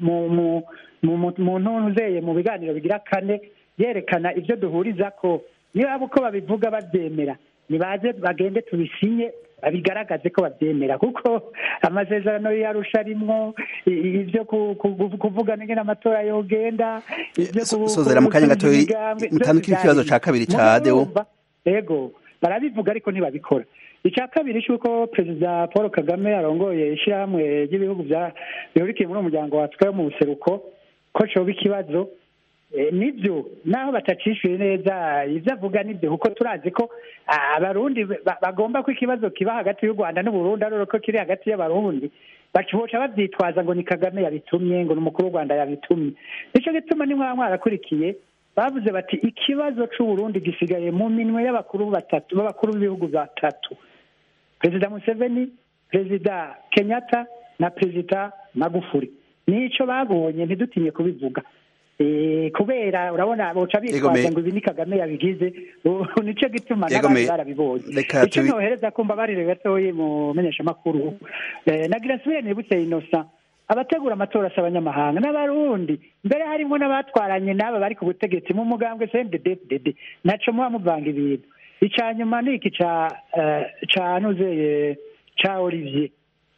mu ntuntu zeye mu biganiro bigira kane yerekana ibyo duhuriza ko niba uko babivuga babyemera nibaze bagende tubisinye babigaragaze ko babyemera kuko amasezerano yarusha arimwo ibyo kuvuga n'ingene amatora yogenda sozera mu kanya gato mutandukira ikibazo ca kabiri ca deo ego barabivuga ariko ntibabikora icya kabiri cy'uko perezida paul kagame arongoye ishyirahamwe ry'ibihugu bihurikiye muri uwo muryango watwaye mu buseruko ko coba ikibazo nibyo naho batacishuye neza ibyo avuga nibyo kuko turazi ko abarundi bagomba ko ikibazo kiba hagati y'u rwanda n'uburundi ari ko kiri hagati y'abarundi bacoca babyitwaza ngo ni kagame yabitumye ngo ni umukuru w'u rwanda yabitumye nicyo gituma nimwaba mwarakurikiye bavuze bati ikibazo c'uburundi gisigaye mu minwe y'abakuru batatu b'abakuru b'ibihugu batatu perezida museveni perezida kenyatta na perezida magufuri nico babonye ntidutinye kubivuga kubera urabona boca bitwaza ngo ibi ni kagame yabigize nico gituma n'abandi barabibonye ico nohereza kumva barire gatoyi mu menyeshamakuru nagira nsubire nibutse innocent abategura amatora si abanyamahanga n'abarundi mbere harimo n'abatwaranye n'aba bari ku butegetsi mu mugambwe cndd naco muba muvanga ibintu icya nyuma ni iki ca nuzeye ca olivier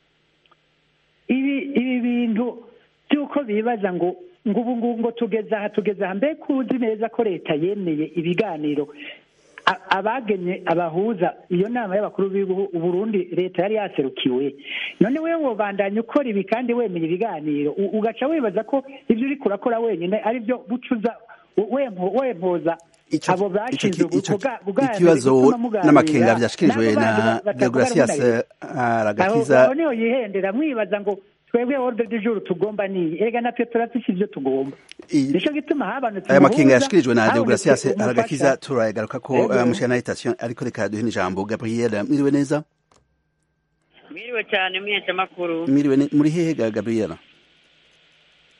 ibi ibi bintu by'uko bibaza ngo ngo ubu ngubu ngo tugeze aha tugeze aha mbega uzi neza ko leta yemeye ibiganiro abagenye abahuza iyo nama y'abakuru b'ibihugu Burundi leta yari yaserukiwe none wewe wobandanya ukora ibi kandi wemeye ibiganiro ugaca wibaza ko ibyo uri kurakora wenyine ari byo bucuza wempoza abo bashinzwe ikibazo n'amakenga byashikirijwe na deogratias aragakiza aho niho yihendera mwibaza ngo twebwe ordre du jour tugomba ni erega natwe turafise ivyo tugomba nico gituma habanutse aya makenga yashikirijwe na deogratias aragakiza turagaruka ko mushana invitation ariko reka duhe ijambo gabriel mwiriwe neza mwiriwe cyane mwese makuru mwiriwe muri hehe ga gabriel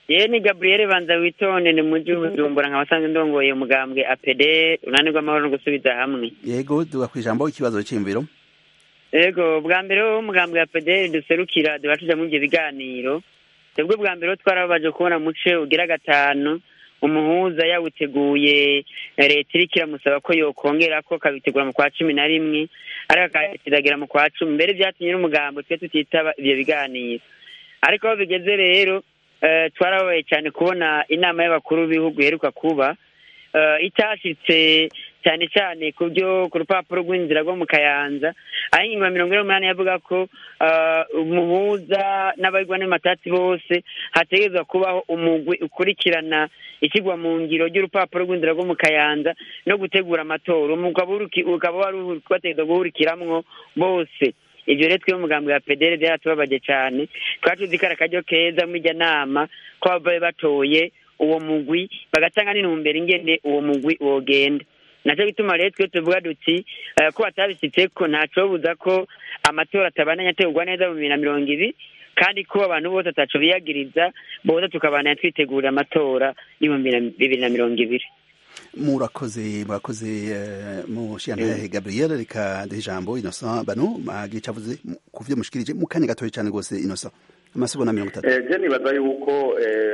ye ni gabriel banza witonde ni muji w'ubujumbura nkaba asanzwe ndongoye umugambwe apd urunani rw'amahoro no gusubiza hamwe yego duga kwijambo ikibazo cy'imviro yego bwa mbere wo umugambwe apd duserukira duba tuja muri ivyo biganiro twebwe bwa mbere twarababaje kubona muce ugira gatanu umuhuza yawuteguye leta iriko iramusaba ko yokongera ko kabitegura mu kwa cumi na rimwe ariko akakiragira mu kwa cumi mbere vyatumye n'umugambo twe tutitaba ivyo biganiro ariko aho bigeze rero twarababaye cyane kubona inama y'abakuru b'ibihugu iheruka kuba itashitse cyane cyane ku byo ku rupapuro rw'inzira rwo mu kayanza aho ingingo ya mirongo ine n'umunani yavuga ko umuhuza n'abayigwa n'amatatsi bose hategerezwa kubaho umugwi ukurikirana ishyirwa mu ngiro ry'urupapuro rw'inzira rwo mu kayanza no gutegura amatora ukaba wari bategerezwa guhurikiramwo bose ibyo rero twebwe umugambi wa pedere byaratubabaje cyane twari tuzi ko ari akaryo keza muri iryo nama ko babaye batoye uwo mugwi bagatanga n'intumbero ingene uwo mugwi wogenda nacyo gituma rero twe tuvuga duti ko batabisitse ko ntacobuza ko amatora atabandanya ategurwa neza mu bibiri na mirongo ibiri kandi ko abantu bose ataco biyagiriza bose tukabandanya twitegurira amatora y'ibihumbi bibiri na mirongo ibiri murakoze murakoze mushiyantahe gabriel reka duhe ijambo innocent bano magica avuze ku vyo mushikirije mu kanya gatoya cane rwose innocent amasegonda mirongo itatu je nibaza yuko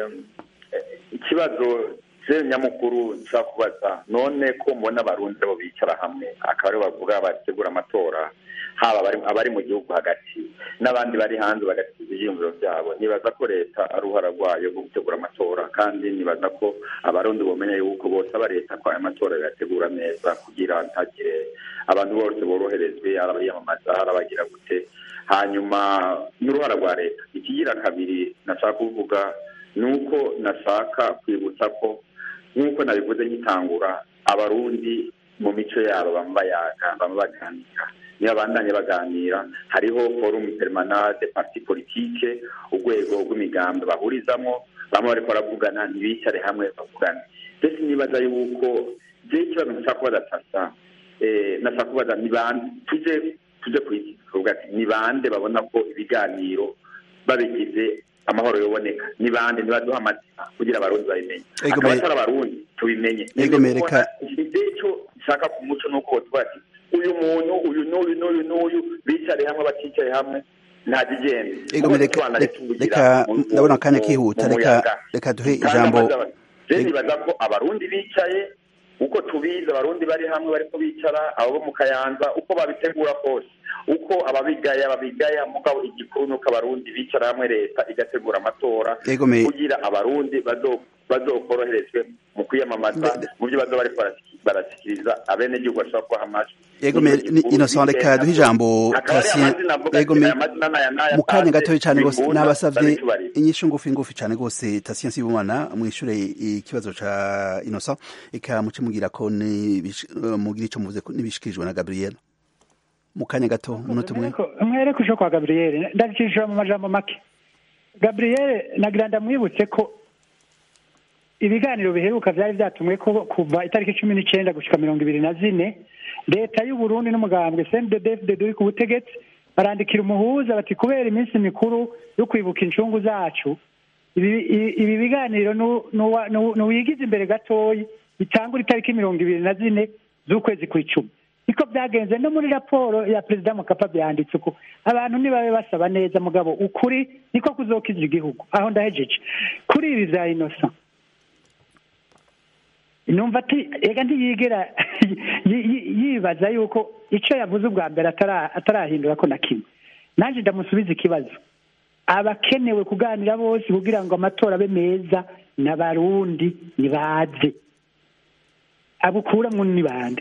ikibazo je nyamukuru nshaka kubaza none ko mbona abarundi bo bicara hamwe akaba aribo bavuga bategura amatora haba abari mu gihugu hagati n'abandi bari hanze bagasiza ivyiyumviro vyabo nibaza ko leta ari uruhara rwayo rwo gutegura amatora kandi nibaza ko abarundi bomenya yuko bose aba leta ko aya matora yategura neza kugira ntagire abantu bose boroherezwe arabayamamaza arabagira gute hanyuma n'uruhara rwa leta ikigira kabiri nashaka kuvuga ni uko nashaka kwibutsa ko nk'uko nabivuze nkitangura abarundi mu mico yabo bama bayaga bama baganira niyo abandanye baganira hariho forum permanent de parti politique urwego rw'imigambi bahurizamo bamwe bariko baravugana ntibicare hamwe bavugane mbese nibaza yuko je ikibazo nshaka kubaza sasa nashaka kubaza ni bande tuje tuje kuvuga ati ni bande babona ko ibiganiro babigize amahoro yoboneka ni bande nibaduha amazina kugira abarundi babimenye akaba atari abarundi tubimenye icyo nshaka ku muco ni uko tuvuga ati uyu muntu uyu n'uyu n'uyu n'uyu bicare hamwe baticaye hamwe nta kigenda reka ndabona akanya kihuta reka reka duhe ijambo je nibaza ko abarundi bicaye uko tubizi abarundi bari hamwe bariko bicara abo bo mu kayanza uko babitegura kose uko ababigaya babigaya mugabo igikuru nuko abarundi bicara hamwe leta igategura amatora kugira abarundi bazokoroherezwe mu kwiyamamaza mu byo baza bariko barashikiriza abenegihugu bashobora kubaha amajwi innocent reka duhe ijambo mu kanya gatoya cane rwose nabasavye inyishu ngufi ngufi cane rwose tasiyo nsibumana mwishure ikibazo ca innocent eka muce mugira ko mugira ico muvuze nibishikirijwe na gabriel mu kanya gato umunota umwe mwereke usho kwa gabriel ndabicishije mu majambo make gabriel nagira ndamwibutse ko ibiganiro biheruka vyari vyatumwe ko kuva itariki cumi n'icenda gushika mirongo ibiri na zine leta y'uburundi n'umugambwe cnddd uri ku butegetsi barandikira umuhuza bati kubera iminsi mikuru yo kwibuka incungu zacu ibi biganiro nuwigize imbere gatoyi bitangura itariki mirongo ibiri na zine z'ukwezi kw'icumi niko byagenze no muri raporo ya perezida mukapa byanditse uko abantu ntibabe basaba neza mugabo ukuri niko kuzokiza igihugu aho ndahejeje kuri ibi bya inosa numva ati ega ntiyigera yibaza yuko icyo yavuze ubwa mbere atarahindura ko na kimwe nanjye ndamusubiza ikibazo abakenewe kuganira bose kugira ngo amatora abe meza n'abarundi nibaze abukuramwo ni bande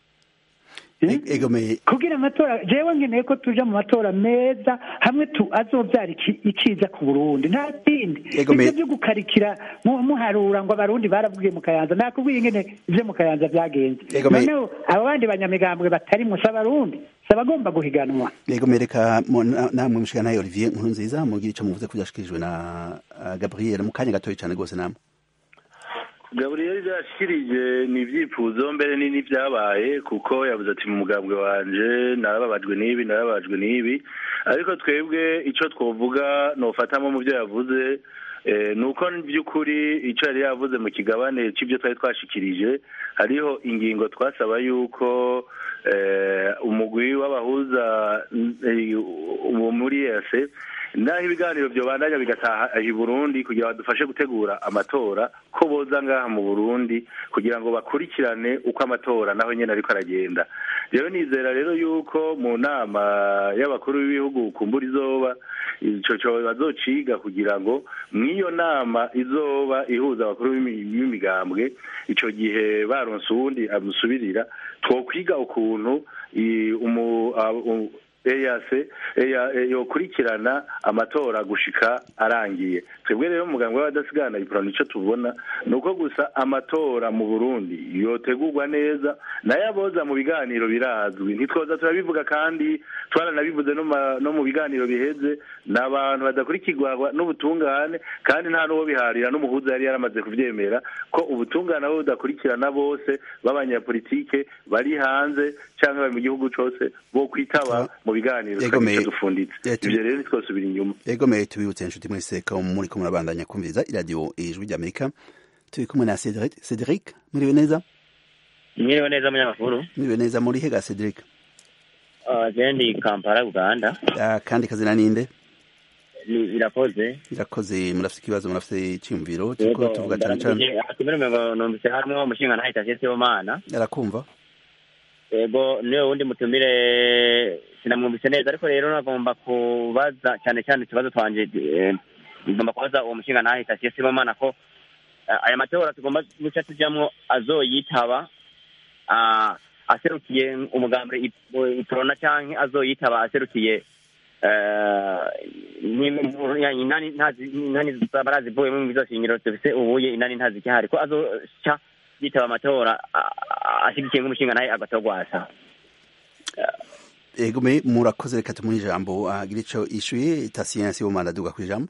kugira amatora jewe nkeneye ko tuja mu matora meza hamwe tu azovyara iciza ku burundi nta kindi ivyo vyo gukarikira muharura ngo abarundi baravugiye mu kayanza nakubwiye ingene ivyo mu kayanza vyagenze noneho abo bandi banyamigambwe batarimwo si abarundi si abagomba guhiganwa yego mereka namwe mushikana olivier nkuru nziza mugira ico muvuze ko vyashikirijwe na gabriel mu kanya gatoya cane rwose namwe gaburiyeri byashikirije ni ibyifuzo mbere n'ibyabaye kuko yavuze ati mu mugambwe wanje narababajwe n'ibi narababajwe n'ibi ariko twebwe icyo twovuga nofatamo mu byo yavuze ni uko by'ukuri icyo yari yavuze mu kigabane cy'ibyo twari twashikirije hariho ingingo twasaba yuko umugwi w'abahuza muri ese naho ibiganiro byobandanya bigataha i burundi kugira ngo badufashe gutegura amatora ko boza ngaha mu burundi kugira ngo bakurikirane uko amatora naho nyine ariko aragenda rero nizera rero yuko mu nama y'abakuru b'ibihugu kumbura izoba icyo cyobo bazociga kugira ngo mw'iyo nama izoba ihuza abakuru b'imigambwe icyo gihe baronse uwundi amusubirira twokwiga ukuntu eyase yokurikirana amatora gushika arangiye twebwe rero umuganga w'abadasigana iporano icyo tubona ni uko gusa amatora mu burundi yotegurwa neza nayo aboza mu biganiro birazwi ntitwoza turabivuga kandi twaranabivuze no mu biganiro biheze ni abantu badakurikirwa n'ubutungane kandi nta n'uwo biharira n'umuhuza yari yaramaze kubyemera ko ubutungane abo budakurikirana bose b'abanyapolitike bari hanze cyangwa bari mu gihugu cyose bo kwitaba mu biganiro tukagice dufunditse ibyo rero ntitwosubira inyuma egomeye tubibutse inshuti muri seka muri kumwe murabandanya kumviriza iradiyo ijwi ry'amerika turi kumwe na cedric cedric mwiriwe neza mwiriwe neza munyamakuru mwiriwe neza muri hega cedric jendi kampala uganda kandi kazina ninde birakoze birakoze murafite ikibazo murafite icyumviro turiko tuvuga cyane cyane atumirwe numvise harimo umushinga nahita siyomana arakumva yego niwe wundi mutumire sinamwumvise neza ariko rero nagomba kubaza cyane cyane ikibazo twanje ngomba kubaza uwo mushinga nahita siyomana ko aya matora tugomba guca tujyamwo azoyitaba aserukiye umugambi iporona cyangwa azoyitaba aserukiye inani barazivuyemo mu bizoshingiro dufise ubuye inani ntazikihari ko azoca yitaba amatora ashyigikiye nk'umushinga nawe agatogwasa ego murakoze reka tumuhe ijambo agira icyo ishyuye tasiyansi yo manda duga ku ijambo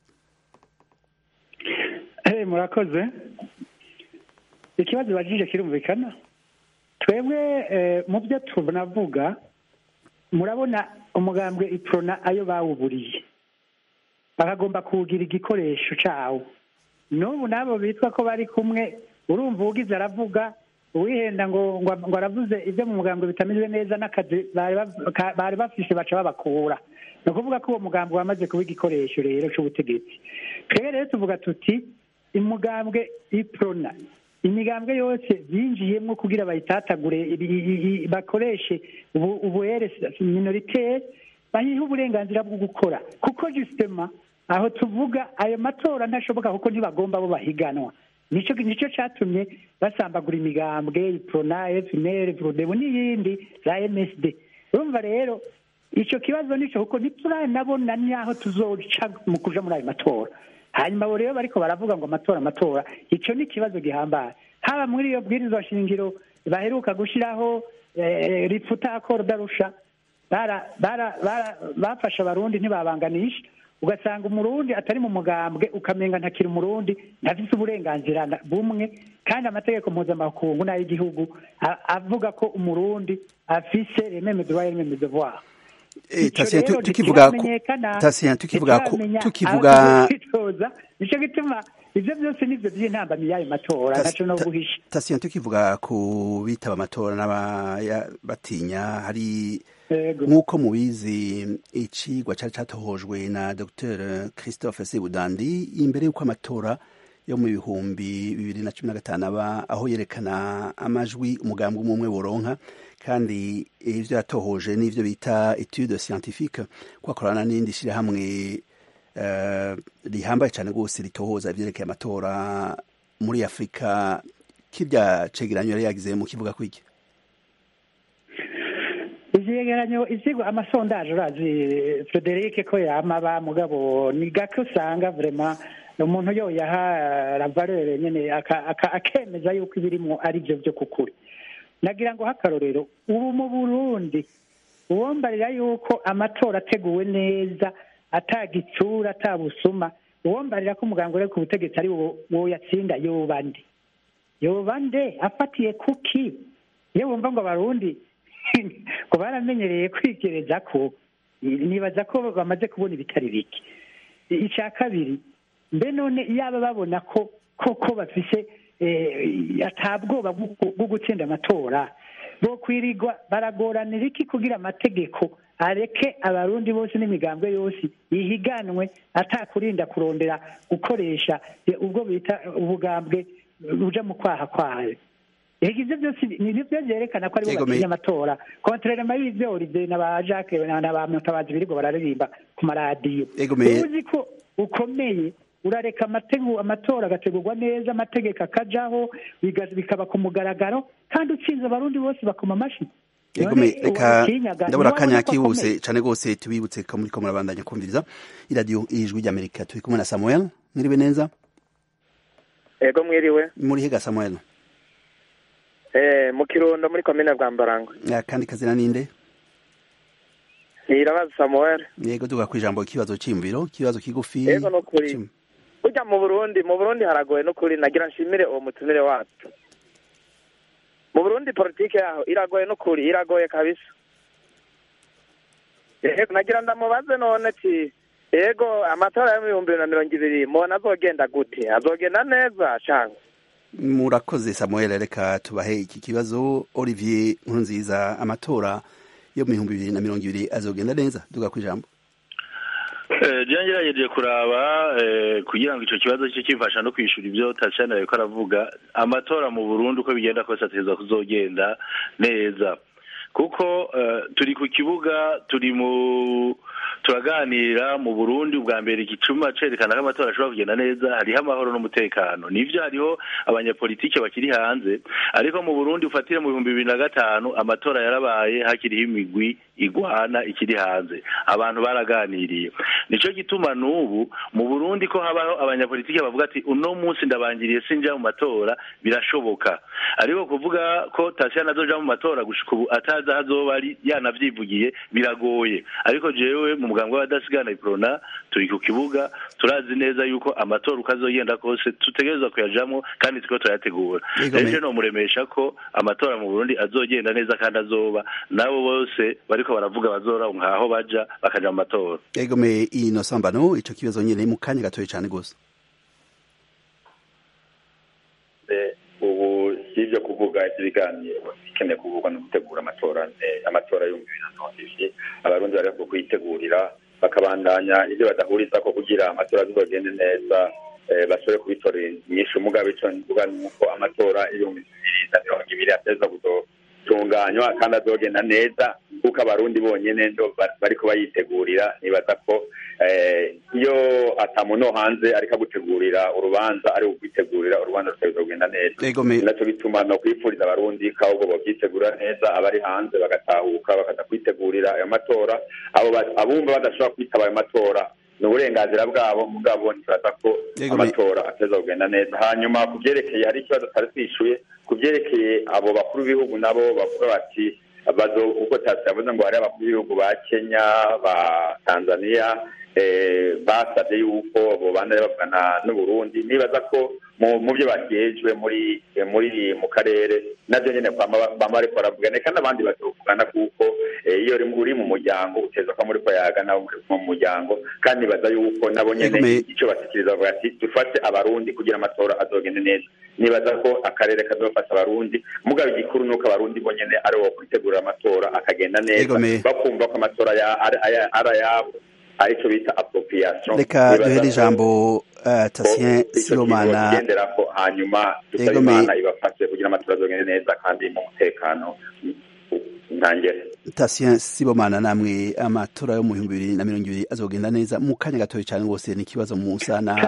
murakoze ikibazo bajije kirumvikana twebwe mu byo tunavuga murabona umugambwe iprona ayo bawuburiye bakagomba kuwugira igikoresho cyawo n'ubu n'abo bitwa ko bari kumwe urumva ugize aravuga uwihenda ngo ngo aravuze ibyo mu mugambwe bitameze neza n'akazi bari bafise baca babakura ni ukuvuga ko uwo mugambwe wamaze kuba igikoresho rero cy'ubutegetsi twebwe rero tuvuga tuti umugambwe iprona imigambwe yose binjiyemo kugira bayitatagure bakoreshe ubuere minoritere bayihe uburenganzira bwo gukora kuko jusitema aho tuvuga ayo matora ntashoboka kuko ntibagomba bo bahiganwa nicyo nicyo cyatumye basambagura imigambwe iprona fnr vrodebu n'iyindi za msd urumva rero icyo kibazo nicyo kuko ntituranabona n'aho tuzoca mu kuja muri ayo matora hanyuma abo rero bariko baravuga ngo amatora amatora icyo ni ikibazo gihambaye haba muri iyo bwirizwa shingiro baheruka gushyiraho rifuta akoro darusha bafashe abarundi ntibabanganisha ugasanga umurundi atari mu mugambwe ukamenga ntakiri umurundi ntafite uburenganzira bumwe kandi amategeko mpuzamakungu n'ay'igihugu avuga ko umurundi afise rememe droit rememe devoir tukivuga tukivuga tukivuga nicyo gituma ivyo byose nivyo vy'intambamyi y'ayo matora ntaco no guhisha tasiyo tukivuga ku bitaba amatora n'abatinya hari nk'uko mubizi icigwa cari catohojwe na dr christophe sebudandi imbere y'uko amatora yo mu bihumbi bibiri na cumi na gatanu aba aho yerekana amajwi umugambi umwe umwe woronka kandi ivyo yatohoje n'ivyo bita etude scientifique kwakorana n'indi shirahamwe rihambaye cyane rwose ritohoza ivyerekeye amatora muri afurika kirya cegeranyo yari yagize mu kivuga kwiki ivyegeranyo ivyigwa amasondaje urazi frederic ko yamaba mugabo ni gake usanga vraiment umuntu yoyaha ravalere nyene akemeza yuko ibirimo ari vyo vyo kukuri nagira ngo hakarorero ubu mu burundi uwombarira yuko amatora ateguwe neza atagitsura atabusuma uwombarira ko umuganga uri ku butegetsi ari wo yatsinda yoba nde yoba nde afatiye kuki iyo wumva ngo abarundi ngo baramenyereye kwigereza ko nibaza ko bamaze kubona ibitari bike icya kabiri mbe none yaba babona ko koko bafise atabwoba bwo gutsinda amatora bo kwirirwa baragoranira iki kugira amategeko areke abarundi bose n'imigambwe yose ihiganwe atakurinda kurondera gukoresha ubwo bita ubugambwe buja mu kwaha kwayo ega ivyo byose nivyo vyerekana ko aribo batinya amatora kontrerema y'ivyo olivier na ba jacques na ba mutabazi birirwa bararirimba ku maradiyo uzi ko ukomeye urareka amatora agategurwa neza amategeko akajaho bikaba ku mugaragaro kandi utsinze abarundi bose bakoma amashyi reka ndabona akanya kihuse cyane rwose tubibutse ko muri ko murabandanya kumviriza iradiyo ijwi ry'amerika turi kumwe na samuel mwiriwe neza ego mwiriwe muri hega samuel eh mu kirundo muri komine bwambarangwe kandi kazina ninde irabaza samuel yego tuga kwijambo ikibazo cyimviro ikibazo kigufi yego no kuri burya mu burundi mu burundi haragoye no kuri nagira nshimire uwo mutumire wacu mu burundi politike yaho iragoye no kuri iragoye kabisa yego nagira ndamubaze none ti yego amatora yo mu bihumbi bibiri na mirongo ibiri mubona azogenda gute azogenda neza cyangwa murakoze samuel reka tubahe iki kibazo olivier nkurunziza amatora yo mu bihumbi bibiri na mirongo ibiri azogenda neza duga ku ijambo byongerageje kuraba kugira ngo icyo kibazo cye kifasha no kwishyura ibyo tasiyani ariko aravuga amatora mu burundu uko bigenda kose ategereza kuzogenda neza kuko turi ku kibuga turi mu turaganira mu burundi ubwa mbere igicuma cerekana ko amatora ashobora kugenda neza hariho amahoro n'umutekano nivyo hariho abanyapolitike bakiri hanze ariko mu burundi ufatire mu bihumbi bibiri na gatanu amatora yarabaye hakiriho imigwi igwana ikiri hanze abantu baraganiriye nico gituma n'ubu mu burundi ko habaho abanyapolitike bavuga ati uno munsi ndabangiriye sinja mu matora birashoboka ariko kuvuga ko tasiyani azoja mu matora gushika ubu atazi aho azoba ari yanavyivugiye biragoye ariko jewe mu muganga w'abadasigana iprona turi ku kibuga turazi neza yuko amatora uko azogenda kose tutegerezwa kuyajamwo kandi turiko turayategura rero nomuremesha ko amatora mu burundi azogenda neza kandi azoba nabo bose bariko baravuga bazora nkaho baja bakaja mu matora egome ino sambano ico kibazo nyene mu kanya gatoye cane gose ubu si ibyo kuvuga ibiganiro bikeneye kuvugwa no gutegura amatora amatora y'ibihumbi bibiri na mirongo ibiri abarundi bari ku kuyitegurira bakabandanya ibyo badahuriza ko kugira amatora azogende neza bashobore kubitorera inyinshi umugabe ico mvuga ni uko amatora y'ibihumbi bibiri na mirongo ibiri ateza kuzotunganywa kandi azogenda neza kuko abarundi bonyene ndo bariko bayitegurira nibaza ko iyo atamuntu no hanze ariko agutegurira urubanza ari ukwitegurira urubanza rutegerezwa kugenda neza naco bituma no kwifuriza abarundi ko ahubwo bovyitegurira neza abari hanze bagatahuka bakaza kwitegurira ayo matora abo abumva badashobora kwitaba ayo matora ni uburenganzira bwabo mugabo ntibaza ko amatora ateza kugenda neza hanyuma ku vyerekeye hari ikibazo tutari twishuye ku vyerekeye abo bakuru b'ibihugu nabo bavuga bati bazo ubwo tasi yavuze ngo hari abakuru b'ibihugu ba kenya ba tanzania basabye yuko bobandanya bavugana n'uburundi nibaza ko mu byo bagejwe muri muri mu karere navyo nyene bama bariko baravugana kandi abandi bazovugana kuko iyo uri mu muryango uteza ko muri ko yagana mu muryango kandi nibaza yuko nabo nyene ico basikiriza bavuga ati dufate abarundi kugira amatora azogende neza nibaza ko akarere kazofasha abarundi mugabo igikuru nuko abarundi bonyene ari wo kwitegurira amatora akagenda neza bakumva ko amatora ari ayabo aricyo bita appropriation reka duhere ijambo uh, tasien sibomana igenderako hanyuma dusaba imana ibafashe kugira amatora azogende neza kandi mu mutekano ntangere tasien sibomana namwe amatora yo mu bihumbi bibiri na mirongo ibiri azogenda neza mu kanya gatoya cyane rwose ni ikibazo musa na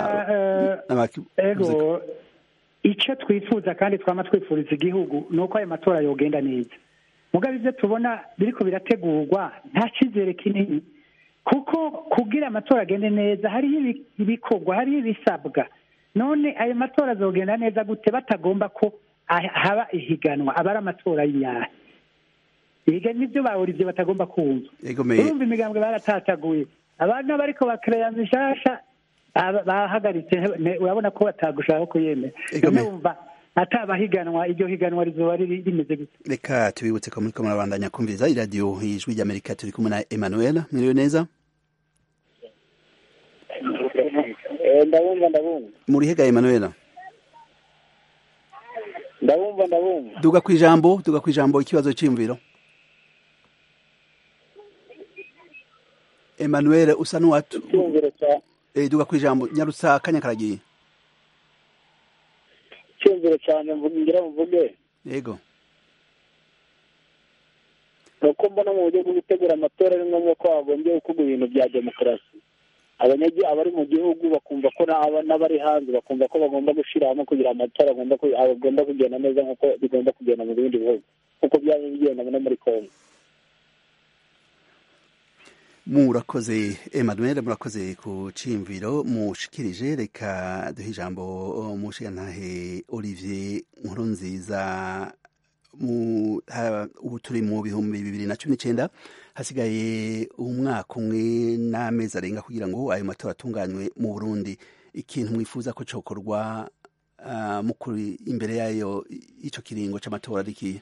ego icyo twifuza kandi twama twifuriza igihugu ni uko ayo matora yogenda neza mugabo ibyo tubona biriko birategurwa nta cyizere kinini kuko kugira amatora agende neza hariho ibikorwa hariho ibisabwa none ayo matora azogenda neza gute batagomba ko haba ihiganwa aba ari amatora y'inyahe ibiga nibyo bahura ibyo batagomba kumva urumva imigambwe baratataguye abana bariko bakereya mishasha bahagaritse urabona ko batagushaka kuyemera none wumva atabahiganwa iryo higanwa rizoba rimeze gute reka tubibutse ko muriko murabandanya kumviriza iradiyo ijwi ry'amerika turi kumwe na emmanuel mwiriwe neza ndabumva ndabumva muri hega Emmanuel ndabumva ndabumva duga ku ijambo duga ku ijambo ikibazo cy'imviro Emmanuel usa n'uwatu icyumviro cya eh, duga ku ijambo nyarusa akanya karagiye icyumviro cyane mvuga ngira mvuge yego ni uko mbona mu buryo bwo gutegura amatora ari ngombwa ko hagombye gukorwa ibintu bya demokarasi abanyagi abari mu gihugu bakumva ko n'aba- n'abari hanze bakumva ko bagomba gushyira hamwe kugira amatora agomba ku- agomba kugenda neza nk'uko bigomba kugenda mu bindi bihugu nk'uko byaba bigenda no muri kongo murakoze Emmanuel murakoze ku cimviro mushikirije reka duhe ijambo umushigantahe Olivier Nkurunziza mu ha- ubu turi mu bihumbi bibiri na cumi n'icenda hasigaye umwaka umwe n'amezi arenga kugira ngo ayo matora atunganywe mu Burundi ikintu mwifuza ko cokorwa uh, mukuri imbere yayo ico kiringo c'amatora ari ikihe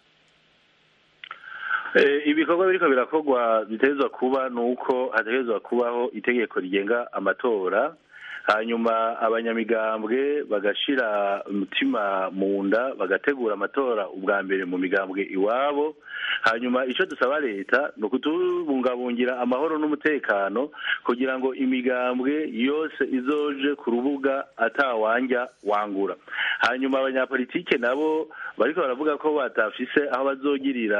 Eh, ibikorwa biriko birakorwa bitegerezwa kuba ni uko hategerezwa kubaho itegeko rigenga amatora hanyuma abanyamigambwe bagashira umutima mu nda bagategura amatora ubwa mbere mu migambwe iwabo hanyuma icyo dusaba leta ni ukutubungabungira amahoro n'umutekano kugira ngo imigambwe yose izoje ku rubuga atawanja wangura hanyuma abanyapolitike nabo bariko baravuga ko batafise aho bazogirira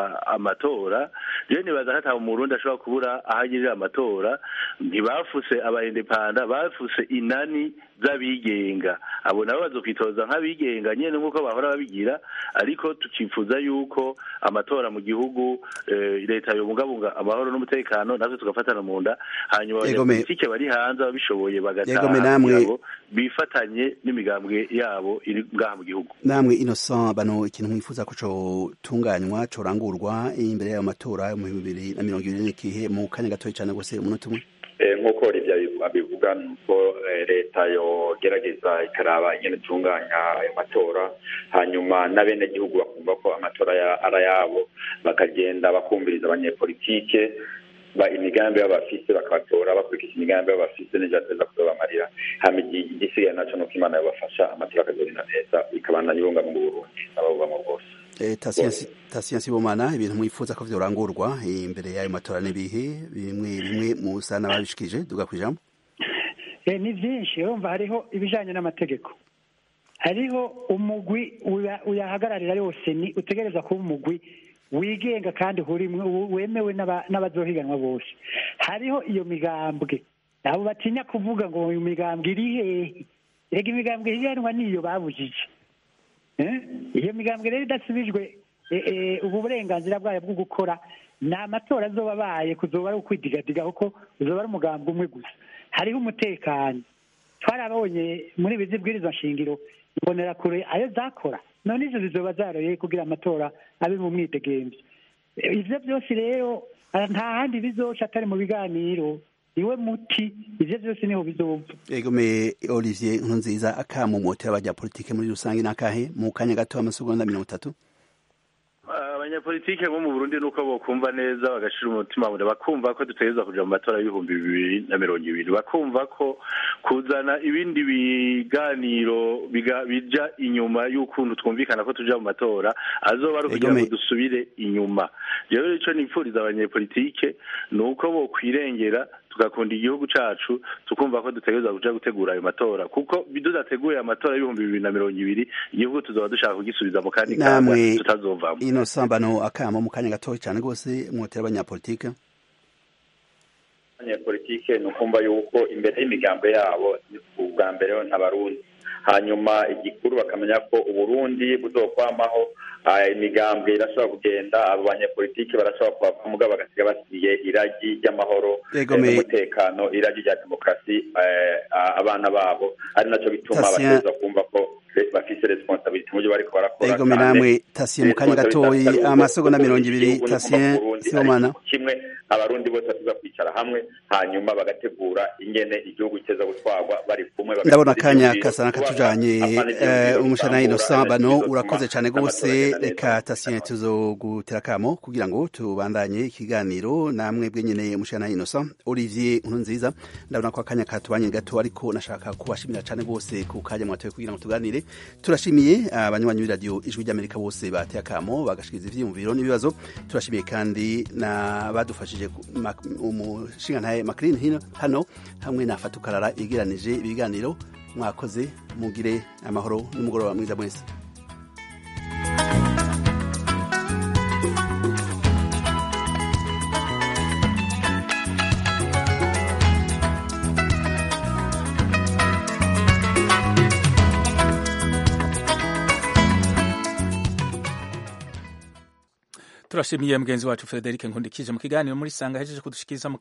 amatora rero nibaza ko ata umurundi ashobora kubura aho agirira amatora ntibafuse abaindepanda bafuse inani z'abigenga abo nabo bazokwitoza nk'abigenga nyene nk'uko bahora babigira ariko tukifuza yuko amatora mu gihugu eh, leta yobungabunga amahoro n'umutekano natwe tugafatana mu nda hanyuma Yego, me- abanyapolitike bari hanze ababishoboye Yego, me bagataha namwe- kugira ngo bifatanye n'imigambwe yabo iri ngaha mu gihugu namwe innocent bano ikintu mwifuza ko cotunganywa corangurwa imbere y'ayo matora yo mu bihumbi bibiri na mirongo ibiri n'ikihe mu kanya gatoya cane gose umunota umwe Eh, nk'uko rivya bivuga ni uko eh, leta yogerageza ikaraba ingene itunganya ayo matora hanyuma n'abenegihugu bakumva ko amatora ya- ari ayabo bakagenda bakumviriza abanyepolitike ba imigambi baba bafise bakabatora bakurikije imigambi baba bafise n'ivyo bateza kuzobamarira hama igi- igisigaye naco nuko imana yobafasha amatora akazogenda neza ikabandanya ibunga mu burundi n'ababubamwo bwose Eh, Tasiyansi Tasiyansi Bomana ibintu mwifuza ko vyorangurwa imbere y'ayo matora n'ibihe bimwe bimwe musa n'ababishikije duga kwijambo Eh, ni byinshi urumva hariho ibijanye n'amategeko hariho umugwi uya- uyahagararira yose ni utegereza kuba umugwi wigenga kandi urimwe wemewe n'aba- n'abazohiganwa bose hariho iyo migambwe abo batinya kuvuga ngo iyo migambwe iri hehe rega imigambwe higanwa niyo babujije Eh? iyo migambwe rero idasubijwe eh, eh, ubu burenganzira bwayo bwo gukora ni amatora azoba abaye kuzoba ari ukwidigadiga kuko uzoba ari umugambwe umwe gusa hariho umutekano twarabonye muri ibi zibwirizwa nshingiro mbonera kure ayo zakora none izo zizoba zaroye kugira amatora abe mu mwidegemvyo Eh, ivyo byose rero ah, nta handi bizoca atari mu biganiro niwe muti ivyo byose niho bizova Ego me Olivier Nkurunziza akamumotera abanyapolitike muri rusange n'akahe mu kanya gato amasegonda mirongo itatu abanyapolitike bo mu burundi nuko bokumva neza bagashira umutima mu nda bakumva ko dutegerezwa kuja mu matora y'ibihumbi bibiri na mirongo ibiri bakumva ko kuzana ibindi biganiro biga- bija inyuma y'ukuntu twumvikana ko tuja mu matora azoba ari ukugira ngo Egome. dusubire inyuma rero ico nipfuriza abanyepolitike ni uko bokwirengera tugakunda igihugu cacu tukumva ko dutegerezwa kuja gutegura ayo matora kuko tudateguye amatora y'ibihumbi bibiri na mirongo ibiri igihugu tuzoba dushaka kugisubiza mu kandi kaga namwe tutazovamo Innocent bano akamo mu kanya gatoya cane gose mwotera abanyapolitike abanyepolitike ni ukumva yuko imbere y'imigambo yabo ubwa mbere ntabarundi hanyuma igikuru bakamenya ko uburundi buzokwamaho ah, imigambwe irashobora kugenda abo banyepolitike barashobora kuhava mugabo bagasiga basigiye iragi ry'amahoro Yego, eh, me- n'umutekano iragi rya demokarasi eh, ah, abana babo ari naco bituma Tatien- bategerezwa kumva ko bafise responsabilite mu byo bariko barakora ego namwe tasiye mu kanya gatoyi amasegonda mirongo ibiri tasiye sibomana kimwe abarundi bose batuza kwicara hamwe hanyuma bagategura ingene igihugu kiteza gutwarwa bari kumwe ndabona akanya kasa n'akatujanye umushana innocent bano urakoze cyane rwose reka tasiye tuzogutera akamo kugira ngo tubandanye ikiganiro namwe bwenyene umushana innocent olivier nkuru nziza ndabona ko akanya katubanye gato ariko nashaka kubashimira cyane rwose ku kanya mwatoye kugira ngo tuganire turashimiye abanywanyi b'iradiyo ijwi ry'amerika bose bateye akamo bagashikiriza ivyiyumviro n'ibibazo turashimiye kandi n'abadufashije umushingantahe makirini hino hano hamwe na fatukarara yegeranije ibiganiro mwakoze mugire amahoro n'umugoroba mwiza mwese turashimiye mugenzi wacu Frederic Nkundikije mu kiganiro muri sanga hejeje kudushikiriza